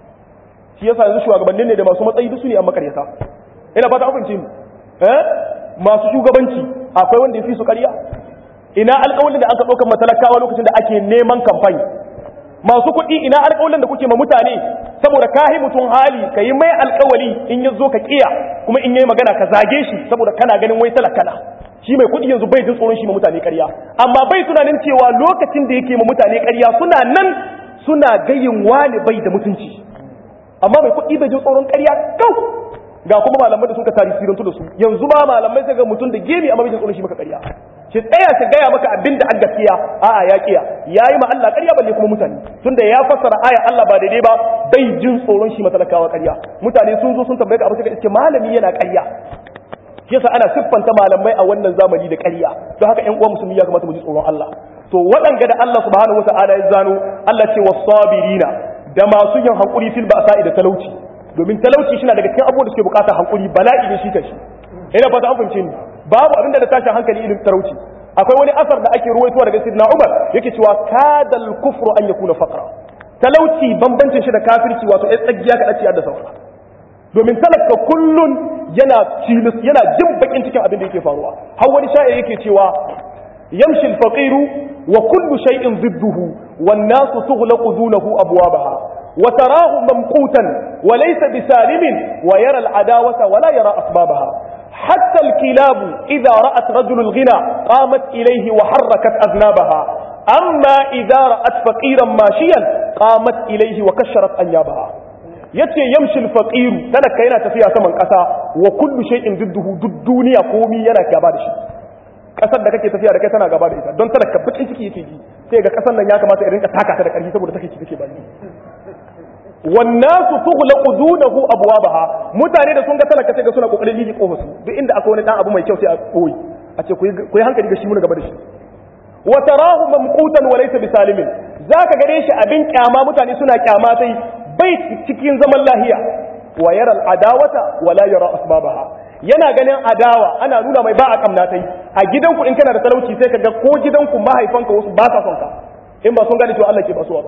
shi yasa yanzu shugabannin ne da masu matsayi duk su ne an makaryata ina fata an fahimce ni eh masu shugabanci akwai wanda ya fi su ƙarya ina alƙawalin da aka ɗaukar matalakawa lokacin da ake neman kamfani masu kuɗi ina alƙawalin da kuke ma mutane saboda ka yi mutum hali ka yi mai alƙawali in ya zo ka ƙiya kuma in yi magana ka zage shi saboda kana ganin wai talakana shi mai kuɗi yanzu bai jin tsoron shi ma mutane ƙarya amma bai tunanin cewa lokacin da yake ma mutane ƙarya suna nan suna gayin wani bai da mutunci amma mai kuɗi bai jin tsoron ƙarya kau ga kuma malamai da suka tarisirantu da su yanzu ba malamai sai ga mutum da gemi amma bai jin tsoron shi maka ƙarya shi tsaya shi gaya maka abin da an gaskiya a'a ya kiya yayi ma Allah ƙarya balle kuma mutane tunda ya fassara aya Allah ba daidai ba bai jin tsoron shi matalakawa ƙarya mutane sun zo sun tambaye ka abu sai ka iske malami yana ƙarya yasa ana siffanta malamai a wannan zamani da ƙarya don haka ƴan uwa musulmi ya kamata mu ji tsoron Allah to waɗanga da Allah subhanahu wata'ala ya zano Allah ce wasabirina da masu yin hankuri fil ba'sa'i da talauci domin talauci shi na daga cikin abubuwan da suke bukatar hankuri bala'i ne shi kashi ina fata an fahimce ni babu abinda da tashin hankali irin talauci akwai wani asar da ake ruwaitowa daga sidna Umar yake cewa kadal kufru an yakuna faqra talauci bambancin shi da kafirci wato ai tsagiya ka dace da saura domin talaka kullun yana cilis yana jin bakin cikin abin da yake faruwa har wani sha'ir yake cewa yamshi al-faqiru wa kullu shay'in ضده والناس تغلق دونه أبوابها وتراه ممقوتا وليس بسالم ويرى العداوة ولا يرى أسبابها حتى الكلاب إذا رأت رجل الغنى قامت إليه وحركت أذنابها أما إذا رأت فقيرا ماشيا قامت إليه وكشرت أنيابها yace yamshi al-faqir talaka yana tafiya saman kasa wa kullu shay'in didduhu duk duniya komi yana gaba da shi kasar da kake tafiya da kai tana gaba da ita don talaka bakin ciki yake ji sai ga kasar nan ya kamata irin ka taka ta da karfi saboda take take bani wannasu tughlaqu dunahu abwabaha mutane da sun ga talaka sai ga suna kokarin liji kofar su duk inda akwai wani dan abu mai kyau sai a koyi a ce ku yi hankali ga shi mun gaba da shi wa tarahu mamqutan wa laysa bisalimin zaka gare shi abin kyama mutane suna kyama sai bai cikin zaman lahiya wa yara al'adawata wa la yara asbabaha yana ganin adawa ana nuna mai ba a kamna tai a gidanku in kana da talauci sai kaga ko gidanku mahaifanka wasu ba sa son ka in ba sun gane cewa Allah ke basuwa ba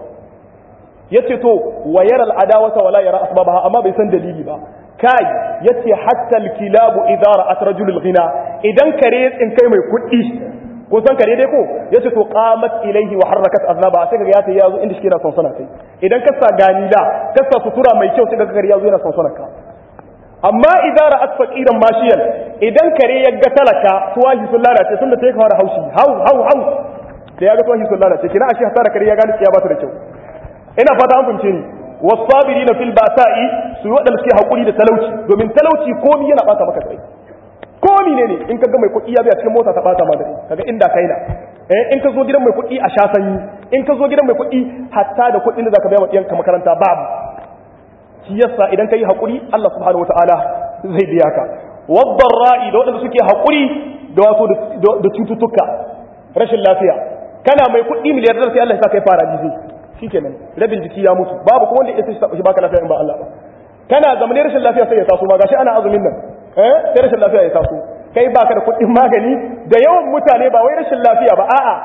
yace to wa yara al'adawata wa la yara asbabaha amma bai san dalili ba kai yace hatta al-kilabu idza ra'at rajul ghina idan kare ya tsinkai mai kuɗi ko san kare dai ko yace to qamat ilayhi wa harakat aznaba sai kaga ya ta yazo inda shi yana son sana kai idan ka sa ganila ka sa sutura mai kyau sai kaga kare yazo yana son sana ka amma idan ra'at faqiran mashiyan idan kare ya ga talaka tuwahi sun lalace sun da take fara haushi hau hau hau da ya ga tuwahi sun lalace kina ashe hasara kare ya gane ya ba ta da kyau ina fata an fahimce ni wasabirina fil ba'sa'i su wadanda suke hakuri da talauci domin talauci komai yana bata maka kai ko ne ne in ka ga mai kuɗi ya biya cikin mota ta ɓata ma dare kaga inda kai na eh in ka zo gidan mai kuɗi a sha sanyi in ka zo gidan mai kuɗi hatta da kuɗin da zaka biya wa ɗiyanka makaranta babu shi yasa idan ka yi haƙuri Allah subhanahu wataala zai biya ka wadda ra'i da waɗanda suke haƙuri da wato da cututtuka rashin lafiya kana mai kuɗi miliyar sai Allah ya sa kai fara jizi shikenan rabin jiki ya mutu babu ko wanda ya sai shi baka lafiya in ba Allah ba kana zamanin rashin lafiya sai ya taso ma gashi ana azumin nan eh sai rashin lafiya ya taso kai baka da kuɗin magani da yawan mutane ba wai rashin lafiya ba a'a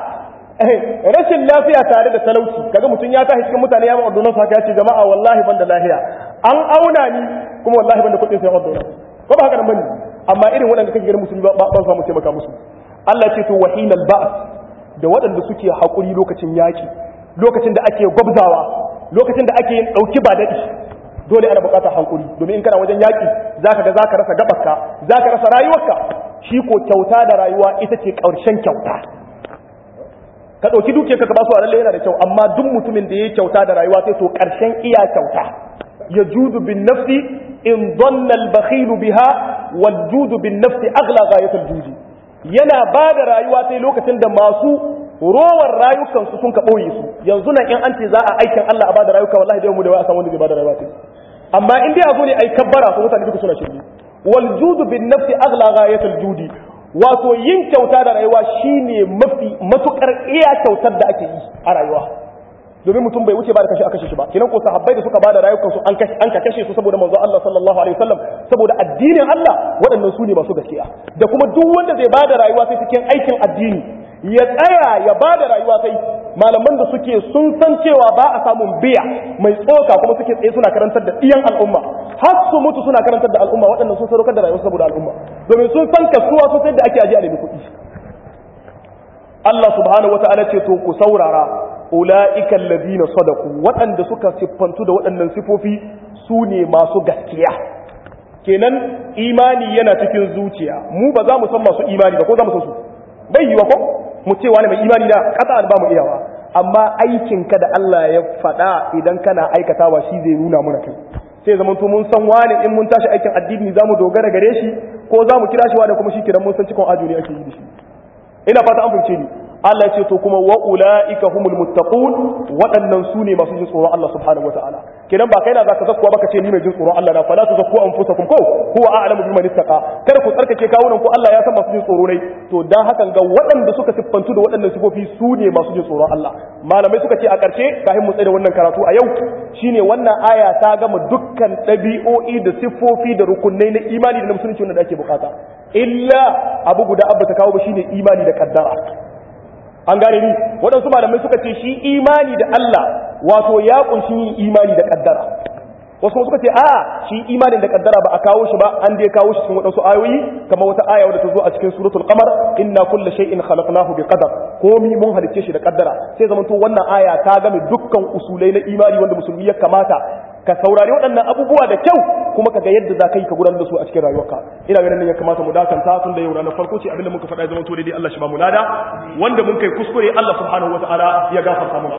rashin lafiya tare da talauci kaga mutum ya tashi cikin mutane ya ma ordonansu haka ya ce jama'a wallahi ban da lafiya an auna ni kuma wallahi ban da kuɗin sayan ordonansu ko ba haka nan bane amma irin waɗanda kake ganin musulmi ba ban samu taimaka musu Allah ce to wahinal ba'as da waɗanda suke haƙuri lokacin yaƙi lokacin da ake gwabzawa lokacin da ake yin ɗauki ba daɗi dole ana buƙatar hankuri domin in kana wajen yaƙi zaka ga zaka rasa gabarka zaka rasa rayuwarka shi ko kyauta da rayuwa ita ce ƙarshen kyauta ka ɗauki duke ka ba su a lalle yana da kyau amma duk mutumin da ya yi kyauta da rayuwa sai to ƙarshen iya kyauta ya judu bin nafsi in donna al biha wal judu bin nafsi aghla ghayatul judi yana ba da rayuwa sai lokacin da masu rowar rayukansu sun ka ɓoye su yanzu nan in an ce za a aikin Allah a ba da rayuka wallahi da mu da wai a samu wanda zai ba da rayuwa sai amma in dai a zo ne ai kabbara su mutane duka suna shirye wal judu bin nafsi aghla ghayatul judi wato yin kyauta da rayuwa shine mafi matukar iya kyautar da ake yi a rayuwa domin mutum bai wuce ba da kashe aka kashe shi ba kinan ko sahabbai da suka ba da rayukansu an kashe an kashe su saboda manzo Allah sallallahu alaihi wasallam saboda addinin Allah waɗannan su ne masu gaskiya da kuma duk wanda zai ba da rayuwa sai cikin aikin addini ya tsaya ya ba da rayuwa sai malaman da suke sun san cewa ba a samun biya mai tsoka kuma suke tsaye suna karantar da iyan al'umma har su mutu suna karantar da al'umma waɗannan sun sadaukar da rayuwa saboda al'umma domin sun san kasuwa sun san da ake ajiye a nemi kuɗi Allah subhanahu wata'ala ce to ku saurara ula'ika alladhina sadaku waɗanda suka siffantu da waɗannan sifofi su ne masu gaskiya kenan imani yana cikin zuciya mu ba za mu san masu imani ba ko za mu san su bai yiwa ko mu ce wani mai imani da kasa ba mu iyawa amma aikinka da Allah ya faɗa idan kana aikatawa shi zai nuna muna kai sai zaman to mun san wani in mun tashi aikin addini za mu dogara gare shi ko za mu kira shi wani kuma shi kiran mun san cikon ajo ne ake yi da shi ina fata an fahimce ni Allah ya ce to kuma wa ulaika humul muttaqun waɗannan su ne masu jin tsoron Allah subhanahu wataala kenan ba kai na zaka zakkuwa baka ce ni mai jin tsoron Allah na fala tu zakku anfusakum ko huwa a'lamu biman ittaqa kada ku tsarkake kawunan ku Allah ya san masu jin tsoro ne to dan hakan ga waɗanda suka siffantu da waɗannan sifofi su ne masu jin tsoron Allah malamai suka ce a ƙarshe kafin mu tsaye da wannan karatu a yau shine wannan aya ta gama dukkan ɗabi'o'i da siffofi da rukunai na imani da na musulunci wanda ake bukata illa abu guda abba ta kawo ba shine imani da kaddara an gane ni waɗansu malamai suka ce shi imani da Allah wato ya kunshi yin imani da kaddara wasu kuma suka ce a shi imanin da kaddara ba a kawo shi ba an dai kawo shi cikin waɗansu ayoyi kamar wata aya wadda ta zo a cikin suratul qamar inna kulla shay'in khalaqnahu bi qadar komi mun halicce shi da kaddara sai zaman to wannan aya ta game dukkan usulai na imani wanda musulmi ya kamata ka saurari waɗannan abubuwa da kyau kuma ka ga yadda za ka yi ka gudanar da su a cikin rayuwarka ina ganin ya kamata mu dakanta tun da yau ranar farko ce abinda muka faɗa zama to daidai Allah shi ba mu lada wanda mun kai kuskure Allah subhanahu wataala ya gafarta mu